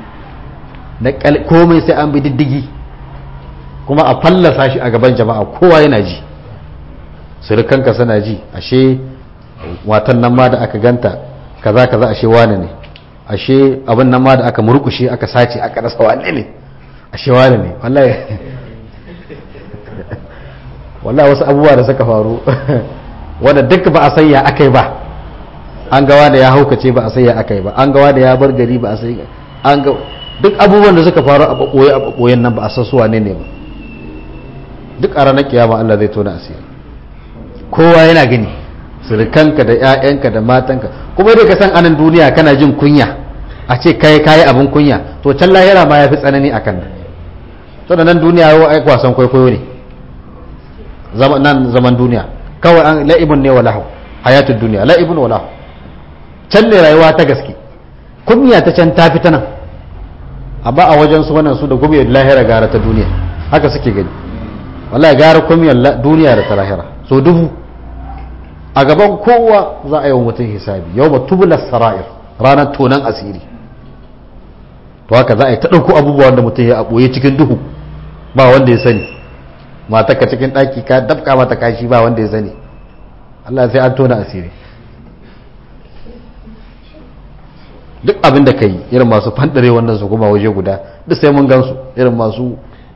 komai sai an bi diddigi kuma a fallasa shi a gaban jama'a kowa yana ji surukanka suna ji ashe watan nan ma da aka ganta kaza kaza ashe wane ne ashe abin nan ma da aka murkushe aka sace aka rasa wane ne ashe wane ne wallahi wallahi wasu abubuwa da suka faru wanda duk ba a sanya akai ba an gawa da ya haukace ba a sanya akai ba an gawa da ya bar gari ba a sai an ga duk abubuwan da suka faru a bakoye a bakoyen nan ba a san su wane ne ba duk a ranar kiyama Allah zai tona asiri kowa yana gani surukanka da 'ya'yanka da matanka kuma dai ka san anan duniya kana jin kunya a ce kai kayi abin kunya to can lahira ma ya fi tsanani a kan nan nan duniya yau ai wasan kwaikwayo ne nan zaman duniya kawai an la'ibun ne wa lahu hayatul duniya la'ibun wa lahu can ne rayuwa ta gaske kunya ta can ta fi ta nan amma a wajen su wannan su da gumiyar lahira gara ta duniya haka suke gani wallahi gara kumiyar duniya da ta lahira so dubu a gaban kowa za a yi wa mutum hisabi yau ba tubula sara'ir ranar tonan asiri to haka za a yi ta ɗauko abubuwan da mutum ya a ɓoye cikin duhu ba wanda ya sani mata ka cikin ɗaki ka dabka mata kashi ba wanda ya sani Allah sai an tona asiri duk abin da ka yi irin masu fandare wannan su kuma waje guda duk sai mun gansu irin masu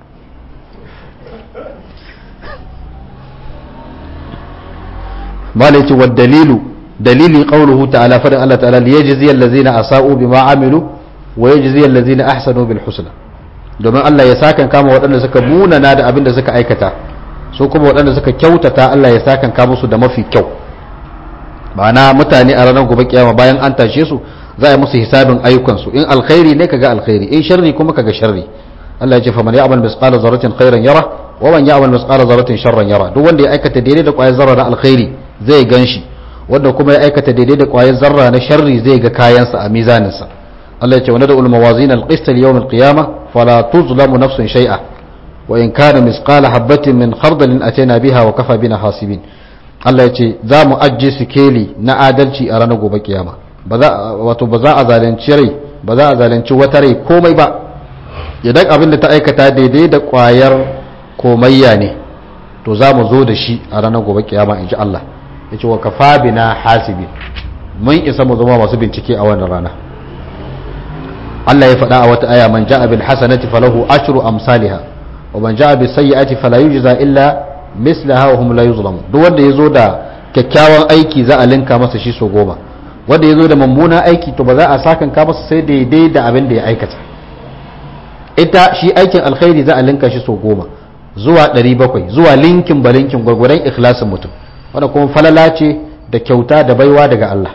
ما ليت والدليل دليل قوله تعالى فرن الله تعالى ليجزي الذين أساءوا بما عملوا ويجزي الذين أحسنوا بالحسنى domin Allah ya sakan kama waɗanda suka munana da abin da suka aikata su kuma waɗanda suka kyautata Allah ya sakan kama su da mafi kyau ma'ana mutane a ranar gobe kiyama bayan an tashe su za a musu hisabin ayyukansu in alkhairi ne kaga alkhairi in sharri kuma kaga sharri Allah ya ce faman ya'mal misqala zarratin khairan yara wa man ya'mal misqala zarratin sharran yara duk wanda ya aikata daidai da ƙwayar zarra na alkhairi zai gan shi wanda kuma ya aikata daidai da ƙwayar zarra na sharri zai ga kayansa a mizaninsa Allah ya ce wani da ulmawazin alƙista yawon alƙiyama fala tuzlamu nafsun shay'a wa in kana misqala habbatin min khardalin atayna biha wa kafa bina hasibin Allah ya ce za mu ajje sikeli na adalci a ranar gobe kiyama ba za wato ba za a zalunci rai ba za a zalunci wata rai komai ba idan abin da ta aikata daidai da ƙwayar komayya ne to za mu zo da shi a ranar gobe kiyama in ji Allah ya ce wa kafa bina hasibi mun isa mu zama masu bincike a wannan rana Allah ya faɗa a wata aya man ja'a bil hasanati falahu ashru amsalha wa man ja'a bis sayyi'ati fala yujza illa mislaha wa hum la yuzlamun duk wanda yazo da kyakkyawan aiki za a linka masa shi so goma wanda yazo da mummuna aiki to ba za a sakan ka masa sai daidai da abin da ya aikata ita shi aikin alkhairi za a linka shi so goma zuwa 700 zuwa linkin ba linkin gwargwadon ikhlasin mutum wanda kuma falala ce da kyauta da baiwa daga Allah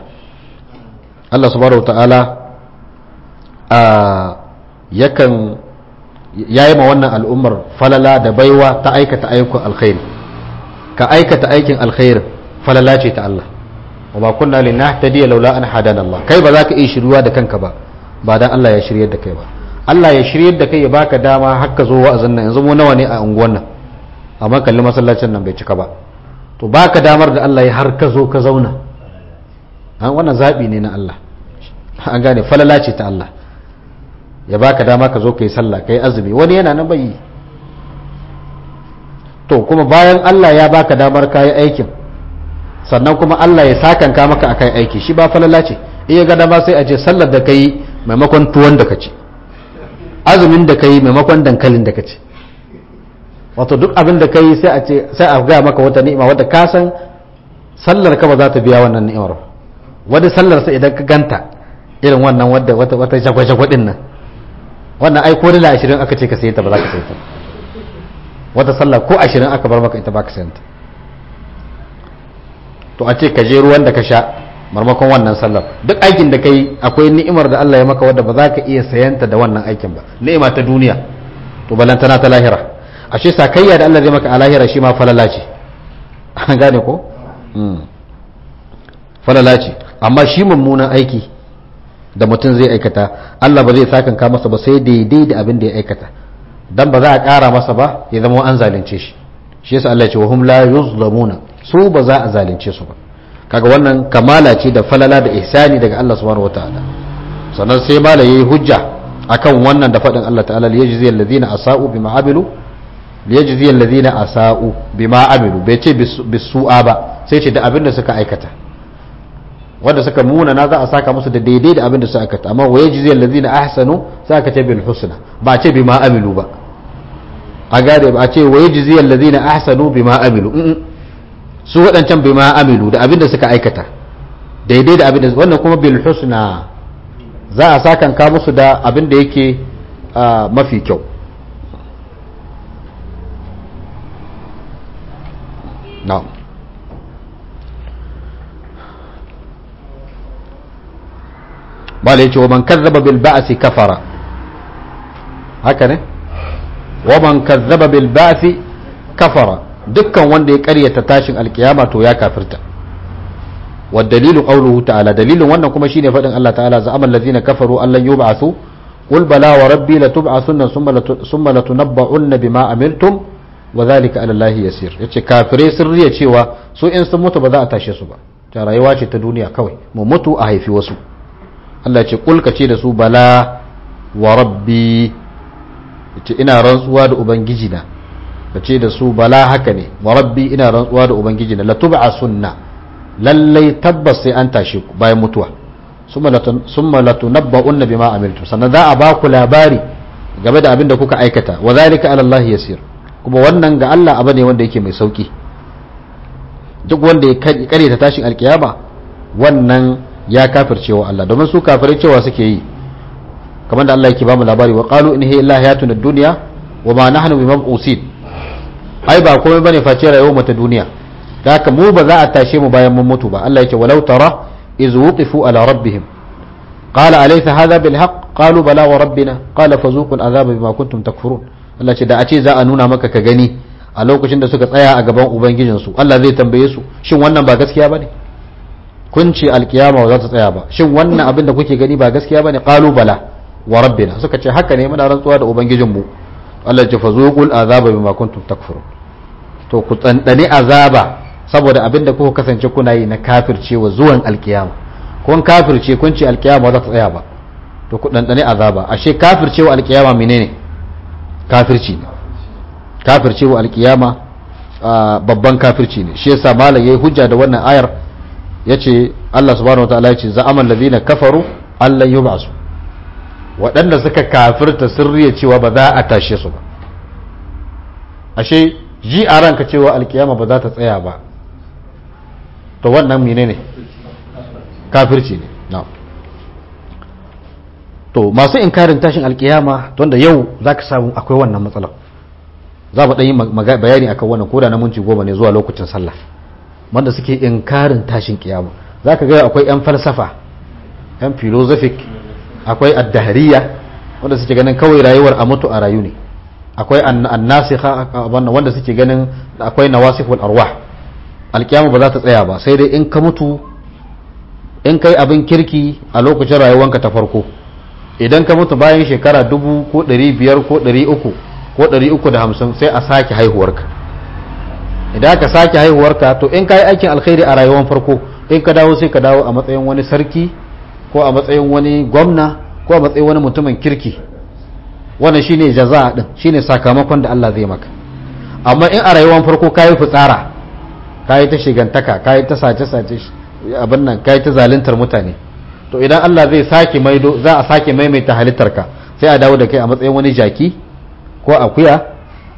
Allah subhanahu ta'ala a yakan yayi ma wannan al'ummar falala da baiwa ta aikata ayyukan alkhairi ka aikata aikin alkhairi falala ce ta Allah wa ba kunna linahtadiya laula an hadana Allah kai ba za ka iya shiryuwa da kanka ba ba dan Allah ya shiryar da kai ba Allah ya shiryar da kai ya baka dama har ka zo wa'azin nan yanzu mu nawa ne a unguwan nan amma kalli masallacin nan bai cika ba to baka damar da Allah ya har ka zo ka zauna an wannan zabi ne na Allah an gane falala ce ta Allah ya baka dama ka zo kai sallah kai azumi wani yana nan bai to kuma bayan Allah ya baka damar kayi aikin sannan kuma Allah ya sakanka maka akan aiki shi ba falala ce iya ga dama sai a ce sallar da kai maimakon tuwon da ka ci azumin da kai maimakon dankalin da ka ci wato duk abin da kai sai a ce sai a ga maka wata ni'ima wadda ka san sallar ka ba za ta biya wannan ni'imar wadda sallar sai idan ka ganta irin wannan wadda wata wata jagwa din nan wannan ai ko dala 20 aka ce ka sayi ta ba za ka sayi ta wata sallah ko 20 aka bar maka ita ba ka sayi ta to a ce ka je ruwan da ka sha marmakon wannan sallar duk aikin da kai akwai ni'imar da Allah ya maka wadda ba za ka iya sayanta da wannan aikin ba ni'ima ta duniya to balantana ta lahira ashe sakayya da Allah zai maka a lahira shi ma falala ce an gane ko falala ce amma shi mummunan aiki da mutum zai aikata Allah ba zai sakanka masa ba sai daidai da abin da ya aikata dan ba za a ƙara masa ba ya zama an zalunce shi shi yasa Allah ya ce wa hum la yuzlamuna su ba za a zalunce su ba kaga wannan kamala ce da falala da ihsani daga Allah subhanahu wataala sannan sai mala yayi hujja akan wannan da faɗin Allah ta'ala liyajzi alladhina asa'u bima amilu liyajzi alladhina asa'u bima amilu bai ce bisu'a ba sai ce da abin da suka aikata wanda suka muna na za a saka musu da daidai da abin da suka aikata amma wa yajzi alladhina ahsanu sai aka ce bil husna ba ce bima amilu ba a gade ba a ce wa yajzi alladhina ahsanu bima amilu su waɗancan bima amilu da abin da suka aikata daidai da abin da wannan kuma bil husna za a sakanka musu da abin da yake mafi kyau na'am bala yace wa man kazzaba bil ba'si kafara haka ne wa man kazzaba bil ba'si kafara dukkan wanda ya karyata tashin alkiyama to ya kafirta wa dalilu qawluhu ta'ala dalilin wannan kuma shine fadin Allah ta'ala za'ama allazina kafaru an lan yub'athu qul bala wa rabbi latub'athunna thumma latunabba'unna bima amiltum wa dhalika 'ala allahi yasir yace kafirai sun riya cewa su in sun mutu ba za a tashe su ba ta rayuwa ce ta duniya kawai mu mutu a haifi wasu Allah ce kulka ce da su bala wa rabbi yace ina rantsuwa da ubangiji na ka ce da su bala haka ne wa rabbi ina rantsuwa da ubangiji na latub'a sunna lallai tabbas sai an tashe ku bayan mutuwa summa latunabba'unna bima amiltum sannan za a ba ku labari game da abin da kuka aikata wa zalika ala Allah yasir kuma wannan ga Allah abu ne wanda yake mai sauki duk wanda ya kare ta tashin alkiyama wannan ya kafirce wa Allah domin su kafirai cewa suke yi kamar da Allah yake ba mu labari wa qalu in hiya illa hayatuna dunya wa ma nahnu bimab'usin ai ba komai bane face rayuwar mu ta duniya da haka mu ba za a tashe mu bayan mun mutu ba Allah yake walau tara iz wuqifu ala rabbihim qala alaysa hadha bil haqq qalu bala wa rabbina qala fazuqu al azaba bima kuntum takfurun Allah ce da a ce za a nuna maka ka gani a lokacin da suka tsaya a gaban ubangijinsu Allah zai tambaye su shin wannan ba gaskiya bane kun ce alkiyama ba za ta tsaya ba shin wannan abin da kuke gani ba gaskiya bane qalu bala wa rabbina suka ce haka ne muna rantsuwa da ubangijinmu Allah ya fazuqul azaba bima kuntum takfurun to ku tsandane azaba saboda abin da kuka kasance kuna yi na kafircewa zuwan alkiyama kun kafirce kun ce alkiyama ba za ta tsaya ba to ku dandane azaba ashe kafircewa alkiyama menene kafirci ne kafircewa alkiyama babban kafirci ne shi yasa malam yayi hujja da wannan ayar yace Allah subhanahu wataala yace za'amal ladina kafaru allan yub'asu waɗanda suka kafirta sirriya cewa ba za a tashe su ba ashe ji a ranka cewa alkiyama ba za ta tsaya ba to wannan menene kafirci ne na'am to masu inkarin tashin alkiyama wanda yau zaka samu akwai wannan matsalar za mu yi bayani akan wannan koda na minti goma ne zuwa lokacin sallah wanda suke inkarin tashin kiyama za ka gaya akwai 'yan falsafa 'yan philosophic akwai addahariya wanda suke ganin kawai rayuwar a mutu a rayu ne akwai annasikha wanda suke ganin akwai nawasiful arwah alkiyama ba za ta tsaya ba sai dai in ka mutu in kai abin kirki a lokacin rayuwanka ta farko idan ka mutu bayan shekara dubu ko ɗari biyar ko ɗari uku ko ɗari uku da hamsin sai a sake haihuwarka idan ka sake haihuwarka to in ka yi aikin alkhairi a rayuwar farko in ka dawo sai ka dawo a matsayin wani sarki ko a matsayin wani gwamna ko a matsayin wani mutumin kirki wannan shine jaza din shine sakamakon da Allah zai maka amma in a rayuwar farko kayi fitsara kayi ta shigantaka kayi ta sace sace abin nan kayi ta zaluntar mutane to idan Allah zai sake maido za a sake maimaita halittarka sai a dawo da kai a matsayin wani jaki ko akuya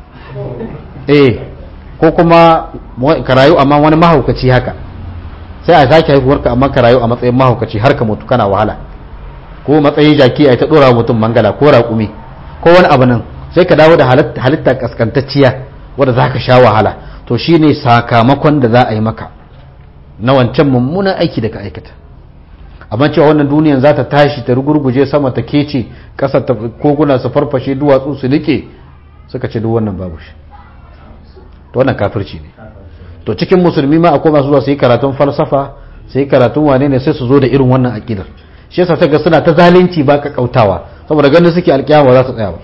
eh ko kuma ka rayu amma wani mahaukaci haka sai a sake haihuwarka amma ka rayu a matsayin mahaukaci har ka mutu kana wahala ko matsayin jaki a ta dora mutum mangala ko raƙumi ko wani abu nan sai ka dawo da halitta kaskantacciya wadda za ka sha wahala to shine sakamakon da za a yi maka na wancan mummunan aiki da ka aikata amma cewa wannan duniyan za ta tashi ta rugurguje sama ta kece ƙasa ta koguna su farfashe duwatsu su nike suka ce duk wannan babu shi to wannan kafirci ne to cikin musulmi ma akwai masu zuwa su yi karatun falsafa su yi karatun wane ne sai su zo da irin wannan aƙidar shi yasa ta ga suna ta zalunci ba ka kautawa saboda ganin suke alƙiyama za su tsaya ba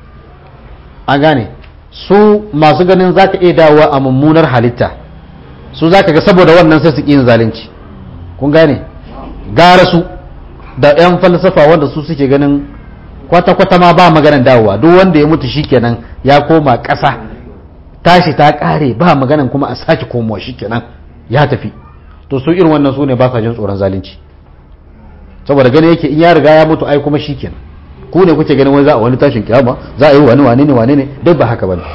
an gane su masu ganin za ka iya dawowa a mummunar halitta su za ka ga saboda wannan sai su ƙi yin zalunci kun gane gara su da 'yan falsafa wanda su suke ganin kwata-kwata ma ba maganan dawowa duk wanda ya mutu shikenan ya koma ƙasa tashi ta ƙare ba maganan kuma a sake komowa shikenan ya tafi to su irin wannan su ne ba sa jin tsoron zalunci saboda gani yake in ya riga ya mutu ai kuma shikenan ku ne kuke ganin wani za a wani tashin kiyama za a yi wani wane ne wane ne duk ba haka bane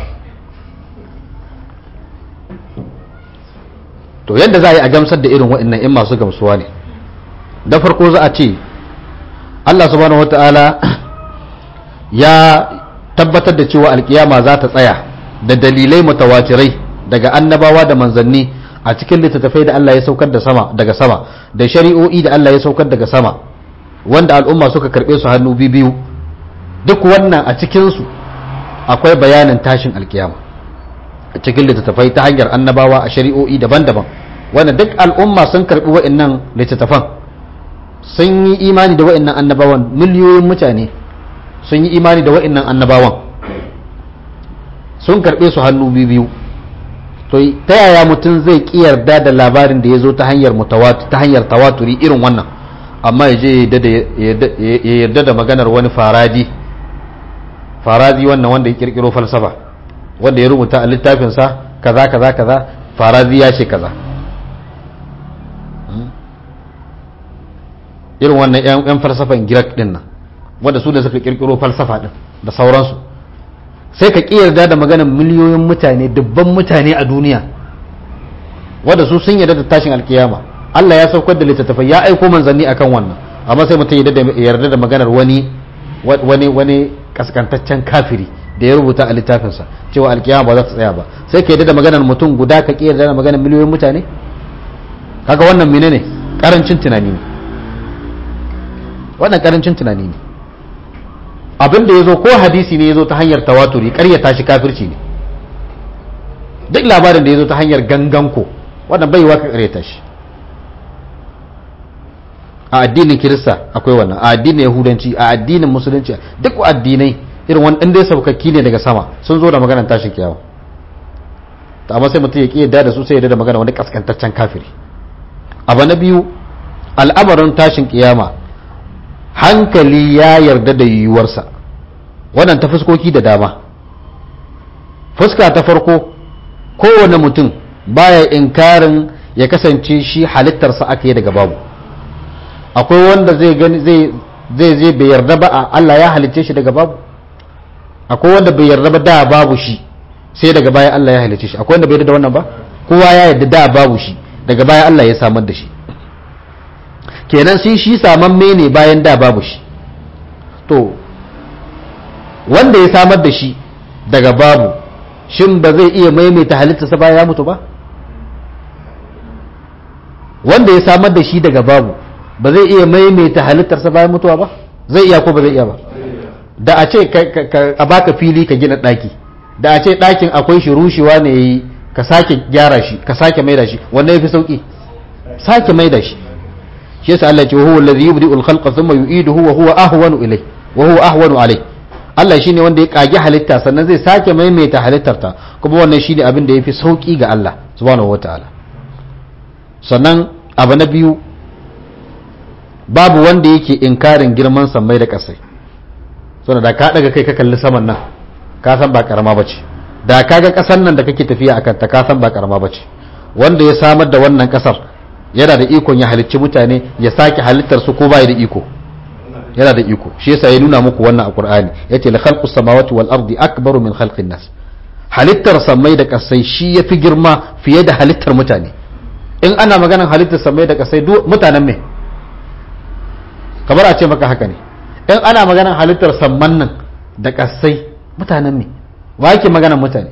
to yadda za a yi a gamsar da irin waɗannan in masu gamsuwa ne da farko za a ce Allah subhanahu wata'ala ya tabbatar da cewa alkiyama za ta tsaya da dalilai mutawatirai daga annabawa da manzanni a cikin littattafai da Allah ya saukar da sama daga sama da shari'o'i da Allah ya saukar daga sama wanda al'umma suka karbe su hannu biyu duk wannan a cikinsu akwai bayanin tashin alkiyama a cikin littattafai ta hanyar annabawa a shari'o'i daban-daban wanda duk al'umma sun karbi wa'annan littattafan sun yi imani da wa'annan annabawan miliyoyin mutane sun yi imani da wa'annan annabawan sun karbe su hannu biyu to ta yaya mutum zai ki yarda da labarin da ya zo ta hanyar ta hanyar tawaturi irin wannan amma ya je ya yarda da maganar wani faradi faradi wannan wanda ya kirkiro falsafa wanda ya rubuta a littafinsa kaza kaza kaza faradi ya ce kaza irin wannan yan falsafan girak din nan wanda su da suka kirkiro falsafa din da sauransu sai ka yarda da maganar miliyoyin mutane dubban mutane a duniya wanda su sun yarda da tashin alkiyama Allah ya saukar da littattafai ya aiko manzanni akan wannan amma sai mutum ya yarda da maganar wani wani wani kaskantaccen kafiri da ya rubuta a littafinsa cewa alkiyama ba za ta tsaya ba sai ka yarda da maganar mutum guda ka yarda da maganar miliyoyin mutane kaga wannan menene karancin tunani ne wannan karancin tunani ne abin da ya zo ko hadisi ne ya zo ta hanyar tawaturi karyata shi kafirci ne duk labarin da ya zo ta hanyar ganganko wannan bai ka karyata shi a addinin kirista akwai wannan a addinin yahudanci a addinin musulunci duk addinai irin wani ɗan dai saukakki ne daga sama sun zo da maganar tashin kiyawa ta amma sai mutum ya ƙi yadda da su sai yadda da magana wani kaskantaccen kafiri abu na biyu al'amarin tashin kiyama hankali ya yarda da yiwuwarsa wannan ta fuskoki da dama fuska ta farko kowane mutum baya inkarin ya kasance shi halittarsa aka yi daga babu akwai wanda zai gani zai zai zai bai yarda ba a Allah ya halicce shi daga babu akwai wanda bai yarda ba da babu shi sai daga baya Allah ya halicce shi akwai wanda bai yarda da wannan ba kowa ya yarda da babu shi daga baya Allah ya samar da shi kenan sai shi samamme ne bayan da babu shi to wanda ya samar da shi daga babu shin ba zai iya maimaita halittarsa bayan ya mutu ba wanda ya samar da shi daga babu ba zai iya maimaita halittarsa bayan mutuwa ba zai iya ko ba zai iya ba da a ce a baka fili ka gina ɗaki da a ce ɗakin akwai shi rushewa ne yi ka sake gyara shi ka sake maida shi wanda ya fi sauƙi sake maida shi shi yasa Allah ce wa huwa allazi yubdi'u al-khalqa thumma yu'iduhu wa huwa ahwanu ilay wa huwa ahwanu alai Allah shine wanda ya kage halitta sannan zai sake maimaita halittar ta kuma wannan shine abin da yafi sauki ga Allah subhanahu wataala sannan abu na biyu babu wanda yake inkarin girman sammai da kasai saboda da ka daga kai ka kalli saman nan ka san ba karama bace da ka ga kasan nan da kake tafiya akan ta ka san ba karama bace wanda ya samar da wannan kasar yana da ikon ya halicci mutane ya sake halittar su ko bai da iko yana da iko shi yasa ya nuna muku wannan a Qur'ani yace la khalqus samawati wal ardi akbaru min khalqin nas halittar samai da kasai shi yafi girma fiye da halittar mutane in ana maganar halittar samai da kasai mutanen me kamar a ce maka haka ne in ana maganar halittar samman nan da kasai mutanen me wa yake maganar mutane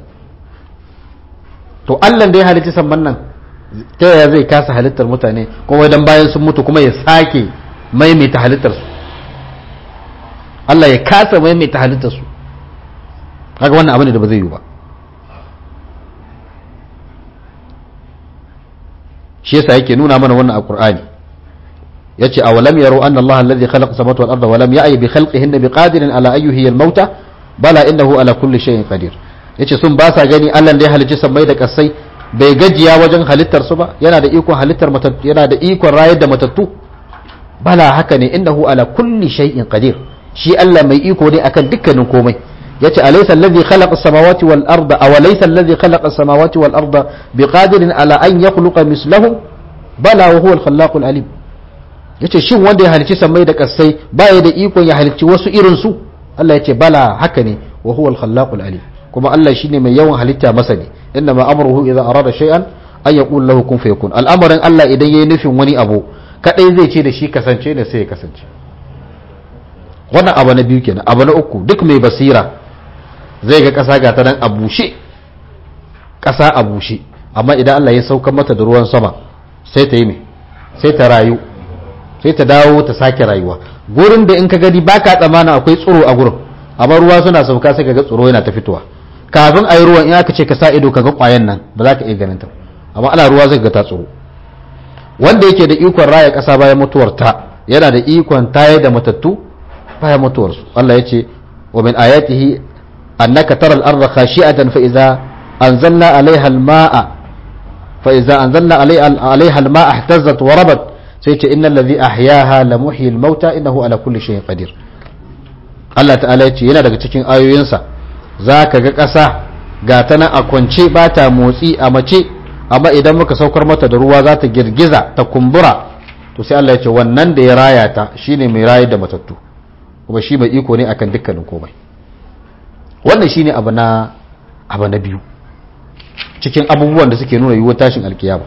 to Allah da ya halitta samman nan ta yaya zai kasa halittar mutane kuma idan bayan sun mutu kuma ya sake maimaita halittar su Allah ya kasa maimaita halittar su kaga wannan abin da ba zai yi ba shi yasa yake nuna mana wannan a Qur'ani yace awalam yaro anna Allah alladhi khalaqa samawati wal arda wa lam ya'y bi khalqihinna biqadirin ala ayyuhi al-mauta bala innahu ala kulli shay'in qadir yace sun ba sa gani Allah da ya halicci sammai da kasai bai gajiya wajen halittar su ba yana da ikon halittar matattu yana da ikon rayar da matattu bala haka ne innahu ala kulli shay'in qadir shi Allah mai iko ne akan dukkanin komai yace alaysa alladhi khalaqa as-samawati wal arda aw laysa alladhi khalaqa as-samawati wal arda biqadirin ala an yakhluqa mislahum bala wa huwa al-khallaqul alim yace shin wanda ya halicci sammai da kasai baya da ikon ya halicci wasu irin su Allah yace bala haka ne wa huwa al-khallaqul alim kuma Allah shine mai yawan halitta masani inna ma amruhu idza arada shay'an an yaqul lahu kun fayakun al'amarin Allah idan yayi nufin wani abu kadai zai ce da shi kasance ne sai ya kasance wannan abu na biyu kenan abu na uku duk mai basira zai ga kasa ga ta nan a bushe kasa a bushe amma idan Allah ya saukar mata da ruwan sama sai ta yi me sai ta rayu sai ta dawo ta sake rayuwa gurin da in ka gani baka tsamana akwai tsoro a gurin amma ruwa suna sauka sai ka ga tsoro yana ta fitowa kafin a yi ruwan in aka ce ka sa ido ka ga kwayan nan ba za ka iya ganin ta amma ana ruwa zai ga ta tsoro wanda yake da ikon raya ƙasa bayan mutuwar ta yana da ikon tayar da matattu bayan mutuwar su Allah ya ce wa min ayatihi annaka taral arda khashi'atan fa idza anzalna alaiha alma'a fa idza anzalna alaiha alma'a ihtazzat wa rabat sai ce innal ladhi ahyaha la muhyi al-mauta innahu ala kulli shay'in qadir Allah ta'ala ya ce yana daga cikin ayoyinsa za ka ga ƙasa ga ta nan a kwance ba ta motsi a mace amma idan muka saukar mata da ruwa za ta girgiza ta kumbura to sai Allah ya ce wannan da ya raya ta shine mai rayar da matattu kuma shi mai iko ne akan dukkanin komai wannan shine abu na abu na biyu cikin abubuwan da suke nuna yiwuwar tashin alkiyama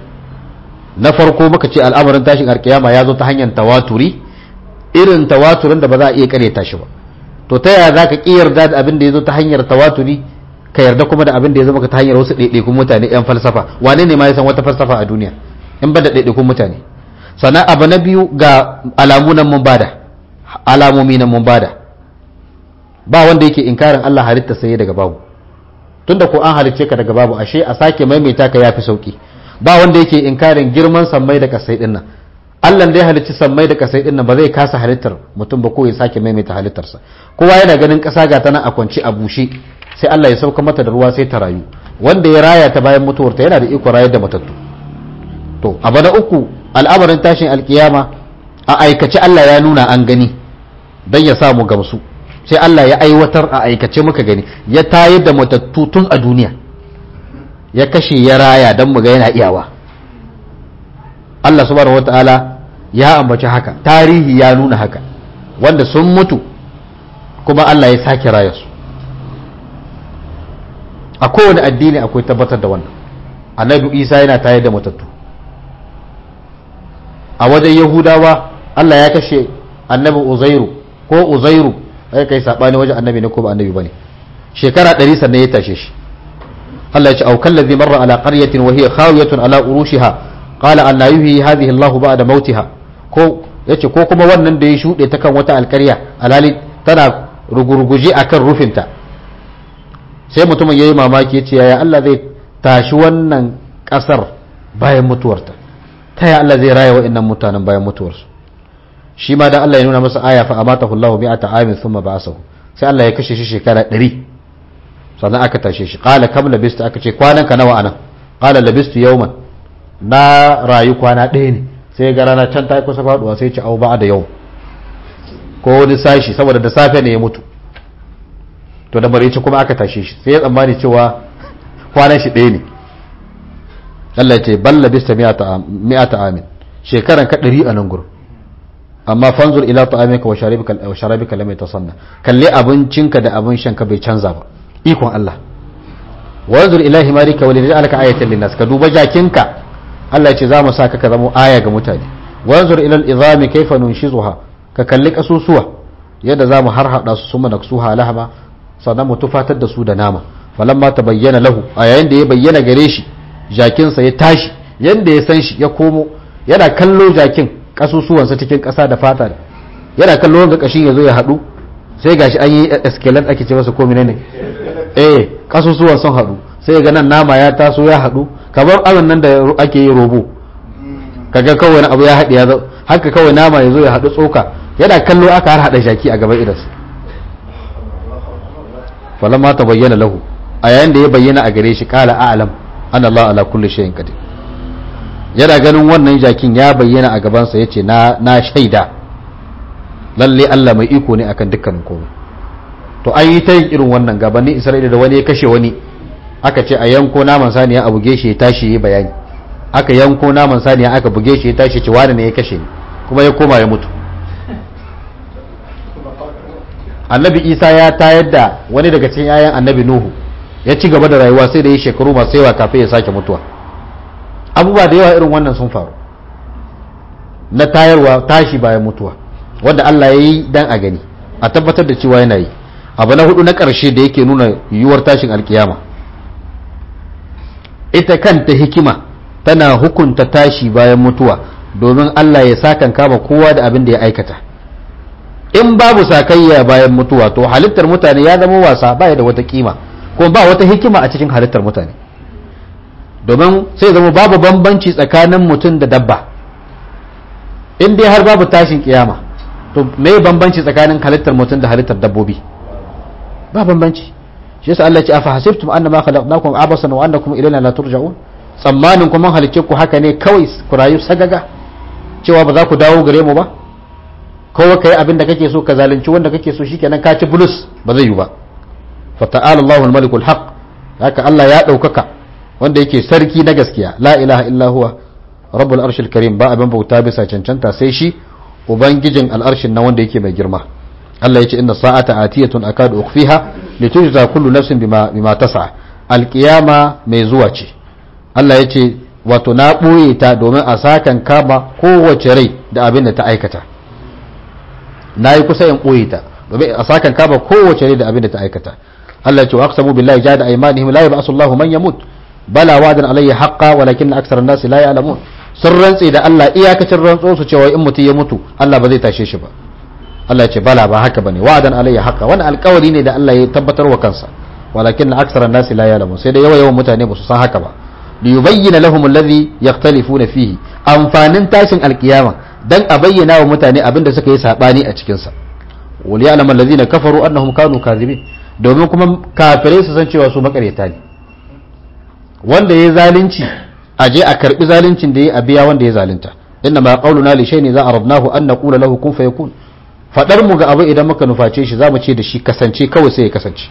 na farko muka ce al'amarin tashin alkiyama ya zo ta hanyar tawaturi irin tawaturin da ba za a iya karyata shi ba to ta yaya za ka ƙi yarda da abin da ya zo ta hanyar tawaturi ka yarda kuma da abin da ya zo maka ta hanyar wasu ɗaiɗaikun mutane yan falsafa wane ne ma ya san wata falsafa a duniya in ba da ɗaiɗaikun mutane sannan abu na biyu ga alamu nan mun bada alamomi nan mun bada ba wanda yake inkarin Allah halitta sai daga babu tunda ko an halicce ka daga babu ashe a sake maimaita ka yafi sauki ba wanda yake inkarin girman sammai da kasai din nan Allah da ya halicci sammai da kasai din nan ba zai kasa halittar mutum ba ko ya sake maimaita halittarsa kowa yana ganin kasa ga ta nan a kwance a bushe sai Allah ya sauka mata da ruwa sai ta rayu wanda ya raya ta bayan mutuwarta yana da iko rayar da matattu to abu na uku al'amarin tashin alkiyama a aikace Allah ya nuna an gani dan ya samu gamsu sai Allah ya aiwatar a aikace muka gani ya tayar da matattu tun a duniya ya kashe ya raya don mu ga yana iyawa Allah subhanahu wata'ala ya ambaci haka tarihi ya nuna haka wanda sun mutu kuma Allah ya sake raya su a kowane addini akwai tabbatar da wannan annabi isa yana tayar da matattu a wajen yahudawa Allah ya kashe annabi uzairu ko uzairu ai kai sabani wajen annabi ne ko ba annabi bane shekara 100 sannan ya tashe shi Allah ya ce au kallazi marra ala qaryatin wa hiya khawiyatun ala urushiha qala an la yuhyi hadhihi Allah ba'da mautiha ko yace ko kuma wannan da ya shude ta kan wata alƙarya alali tana rugurguje akan rufinta sai mutumin yayi mamaki ya ce yaya Allah zai tashi wannan kasar bayan mutuwarta ta yaya Allah zai raya wa'annan mutanen bayan mutuwarsu shi ma dan Allah ya nuna masa aya fa amatahu Allahu mi'ata amin thumma ba'asahu sai Allah ya kashe shi shekara 100 sannan aka tashe shi qala kam labistu aka ce kwanan ka nawa anan qala labistu yawman na rayu kwana ɗaya ne sai ga rana can ta yi kusa faduwa sai ci au ba da yau ko wani sashi saboda da safe ne ya mutu to da barici kuma aka tashe shi sai ya tsammani cewa kwanan shi ɗaya ne Allah ya ce balla bista mi'ata amin shekaran ka ɗari a nan gurin amma fanzur ila ta'amika wa sharabika wa sharabika lam yatasanna kalle abincinka da abin shanka bai canza ba ikon Allah wanzur ila himarika wa lijalaka ayatan linnas ka duba jakinka Allah ya ce za mu saka ka zama aya ga mutane wanzur ila al-izami kayfa nunshizuha ka kalli kasusuwa yadda za mu harhaɗa su suma naksuha lahama sannan mu tufatar da su da nama falamma ta bayyana lahu a yayin da ya bayyana gare shi jakinsa ya tashi yadda ya san shi ya komo yana kallo jakin kasusuwansa cikin ƙasa da fata yana kallo wanga kashin ya zo ya haɗu sai gashi an yi eskelet ake ce masa ko ne eh kasusuwan sun haɗu sai ga nan nama ya taso ya haɗu kamar abin nan da ake yi robo kaga kawai abu ya haɗe ya zo haka kawai nama ya zo ya haɗu tsoka yana kallo aka har haɗa jaki a gaban idansa falamma ta bayyana lahu a yayin da ya bayyana a gare shi kala a'lam an Allah ala kulli shay'in qadir yana ganin wannan jakin ya bayyana a gabansa yace na na shaida lalle Allah mai iko ne akan dukkanin komai to an yi ta yin irin wannan gabanin Isra'ila da wani ya kashe wani aka ce a yanko naman saniya a buge shi ya tashi ya bayani aka yanko naman saniya aka buge shi ya tashi ce wani ne ya kashe ni kuma ya koma ya mutu annabi isa ya tayar da wani daga cikin yayan annabi nuhu ya ci gaba da rayuwa sai da yi shekaru masu yawa kafin ya sake mutuwa abubuwa da yawa irin wannan sun faru na tayarwa tashi bayan mutuwa wanda Allah ya yi dan a gani a tabbatar da cewa yana yi abu na hudu na ƙarshe da yake nuna yiwuwar tashin alkiyama ita kanta hikima tana hukunta tashi bayan mutuwa domin Allah ya sakan kama kowa da abin da ya aikata in babu sakayya bayan mutuwa to halittar mutane ya zama wasa baya da wata kima kuma ba wata hikima a cikin halittar mutane domin sai zama babu bambanci tsakanin mutum da dabba in dai har babu tashin kiyama to me bambanci tsakanin halittar mutum da halittar dabbobi ba bambanci shi yasa Allah ya ce afa hasibtum annama khalaqnakum abasan wa annakum ilayna la turja'un tsammanin kuma halicce ku haka ne kawai ku rayu sagaga cewa ba za ku dawo gare mu ba kowa kai abin da kake so ka zalunci wanda kake so shikenan ka ci bulus ba zai yi ba fa ta'ala Allahu al-malik al-haq haka Allah ya daukaka wanda yake sarki na gaskiya la ilaha illa huwa rabbul arshil karim ba abin bauta bisa cancanta sai shi ubangijin al'arshin na wanda yake mai girma Allah yace inna sa'ata atiyatun akadu ukhfiha litujza kullu nafsin bima bima tas'a alqiyama mai zuwa ce Allah yace wato na boye ta domin a sakan kama kowace rai da abin da ta aikata na yi kusa in ɓoye ta domin a sakan kama kowace ne da abin da ta aikata Allah ya ce wa aqsamu billahi jahada aymanihim la yab'asu Allahu man yamut bala wadan alayhi haqqa walakin aktsara an-nas la ya'lamun sun rantse da Allah iyakacin rantso su cewa in mutum ya mutu Allah ba zai tashe shi ba Allah ya ce bala ba haka bane wa'adan alayhi haqqa wannan alƙawari ne da Allah ya tabbatar wa kansa walakin aktsara an-nas la ya'lamun sai da yawa yawan mutane ba su san haka ba liyubayyana lahum alladhi yakhtalifuna fihi amfanin tashin alkiyama dan a bayyana wa mutane abin da suka yi sabani a cikin sa wal ya'lamu alladhina kafaru annahum kanu kadhibin domin kuma kafirai su san cewa su makaryata ne wanda ya zalunci a je a karbi zaluncin da ya a biya wanda ya zalunta inna ma qauluna li shay'in za aradnahu an naqula lahu kun fayakun fadar mu ga abu idan muka nuface shi zamu ce da shi kasance kawai sai ya kasance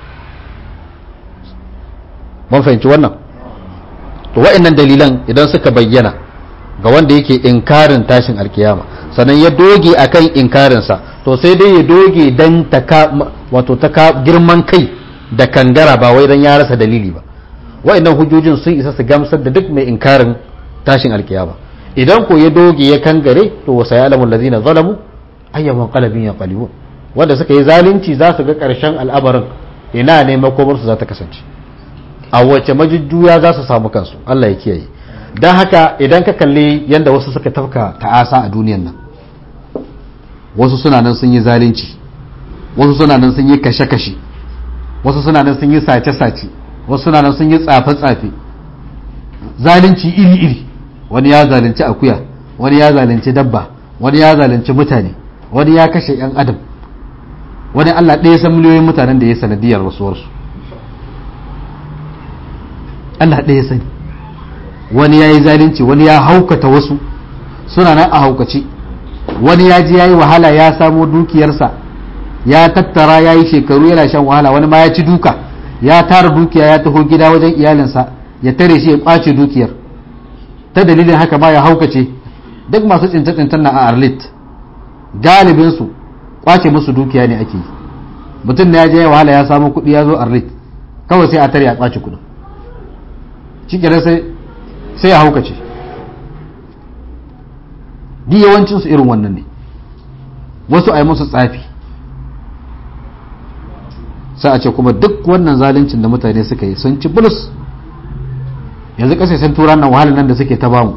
mun fahimci wannan to wa'annan dalilan idan suka bayyana ga wanda yake inkarin tashin alkiyama sannan ya doge akan inkarinsa to sai dai ya doge dan taka wato taka girman kai da kangara ba wai dan ya rasa dalili ba wa'annan hujjojin sun isa su gamsar da duk mai inkarin tashin alkiyama idan ko ya doge ya kangare to wasa ya alamun lazina zalamu ayyaman qalbin ya qalibun wanda suka yi zalunci za su ga karshen al'amarin ina ne makomarsu za ta kasance a wace majujjuya za su samu kansu Allah ya kiyaye don haka idan ka kalli yadda wasu suka tafka ta'asa a duniyan nan wasu suna nan sun yi zalunci wasu suna nan sun yi kashe-kashe wasu suna nan sun yi sace-sace wasu suna nan sun yi tsafe-tsafe zalunci iri-iri wani ya zalunci akuya wani ya zalunci dabba wani ya zalunci mutane wani ya kashe 'yan adam wani allah ɗaya san miliyoyin mutanen da ya sanadiyar rasuwarsu allah ɗaya sani wani ya yi zalunci wani ya haukata wasu suna nan a haukace wani ya ji ya yi wahala ya samo dukiyarsa ya tattara ya yi shekaru yana shan wahala wani ma ya ci duka ya tara dukiya ya taho gida wajen iyalinsa ya tare shi ya kwace dukiyar ta dalilin haka ma ya haukace duk masu tsince-tsincen na a arlit galibinsu kwace musu dukiya ne ake yi mutum na ya je wahala ya samu kuɗi ya zo arlit kawai sai a tare ya kwace kuɗin shi sai sai ya haukace duk yawancinsu irin wannan ne wasu a yi musu tsafi sai a ce kuma duk wannan zaluncin da mutane suka yi sun ci bulus yanzu kasashen turan nan wahalar nan da suke ta bamu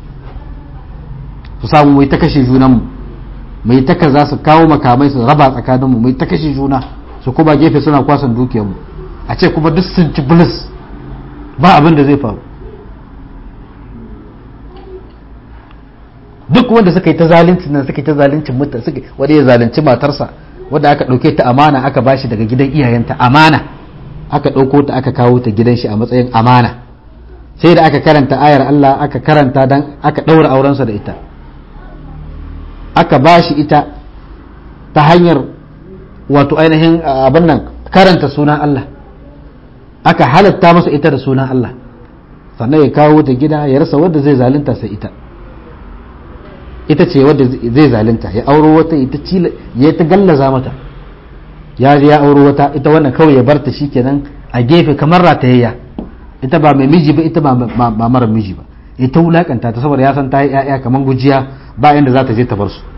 su samu mai ta kashe junanmu mai ta kaza su kawo makamai su raba tsakaninmu mai ta kashe juna su kuma gefe suna kwasan dukiyarmu a ce kuma duk sun ci bulus ba abin da zai faru duk wanda suka yi ta zalunci nan suka yi ta zaluncin mutane suka wanda ya zalunci matarsa wanda aka ɗauke ta amana aka bashi daga gidan iyayenta amana aka ɗauko ta aka kawo ta gidan shi a matsayin amana sai da aka karanta ayar Allah aka karanta dan aka ɗaura aurensa da ita aka bashi ita ta hanyar wato ainihin abin nan karanta sunan Allah aka halatta masa ita da sunan Allah sannan ya kawo ta gida ya rasa wanda zai zalunta sai ita ita ce wadda zai zalunta ya auro wata ita cila ya ta gallaza mata ya je ya auro wata ita wannan kawai ya barta shikenan a gefe kamar ratayayya ita ba mai miji ba ita ba mara miji ba ita wulakanta ta saboda ya san ta yi ƴaƴa kamar gujiya ba inda za ta je ta bar su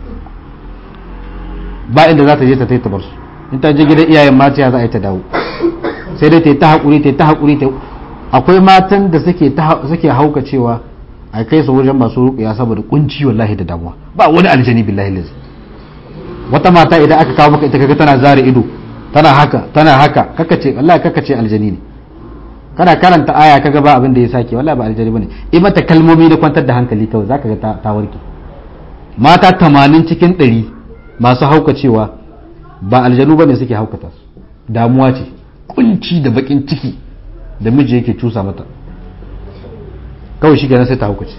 ba inda za ta je ta ta bar su in ta je gidan iyayen mata za a yi ta dawo sai dai ta yi ta haƙuri ta yi ta haƙuri ta akwai matan da suke suke hauka cewa a kai su wajen masu ruƙiya saboda kunci wallahi da damuwa ba wani aljani billahi lazi wata mata idan aka kawo maka ita kaga tana zare ido tana haka tana haka kaka ce wallahi kaka ce aljani ne kana karanta aya kaga ba abin da ya sake wallahi ba aljani bane i mata kalmomi da kwantar da hankali kawai zaka ga ta warke mata 80 cikin 100 masu haukacewa ba aljanu bane suke haukata su damuwa ce kunci da bakin ciki da miji yake cusa mata kawai shi kenan sai ta hukuci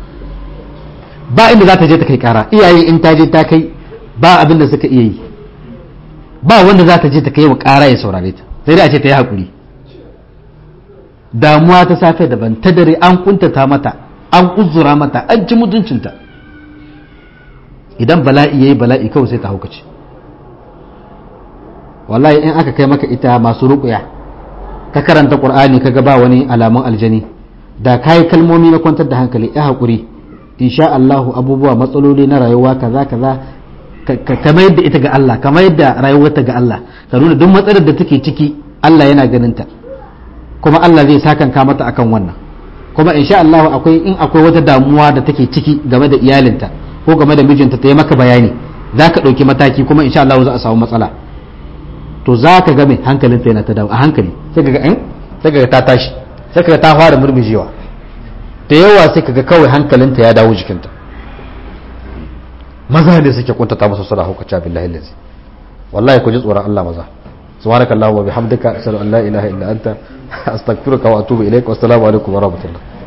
ba inda za ta je ta kai kara iyaye in ta je ta kai ba abin da suka iya yi ba wanda za ta je ta kai wa kara ya saurare ta sai dai a ce ta yi haƙuri damuwa ta safe daban ta dare an kuntata mata an uzura mata an ci mutuncinta idan bala'i yayi bala'i kawai sai ta hukuci wallahi in aka kai maka ita masu ruƙuya ka karanta qur'ani kaga ba wani alamun aljani da kayi kalmomi na kwantar da hankali ya haƙuri insha Allahu abubuwa matsaloli na rayuwa kaza kaza ka mayar da ita ga Allah ka mayar da rayuwarta ga Allah ka nuna duk matsalar da take ciki Allah yana ganin ta kuma Allah zai sakanka mata akan wannan kuma insha Allahu akwai in akwai wata damuwa da take ciki game da iyalinta ko game da mijinta ta yi maka bayani za ka ɗauki mataki kuma insha Allahu za a samu matsala to za ka ga mai hankalinta yana ta dawo a hankali sai ka ga sai ka ga ta tashi sai kaga ta fara murmujewa da yawa sai kaga kawai hankalinta ya dawo jikinta maza ne suke kuntata masa suna hukaca billahi lazi wallahi ku ji tsoron Allah maza subhanakallahumma wa bihamdika ashhadu an la ilaha illa anta astaghfiruka wa atubu ilaik wa assalamu alaikum wa rahmatullah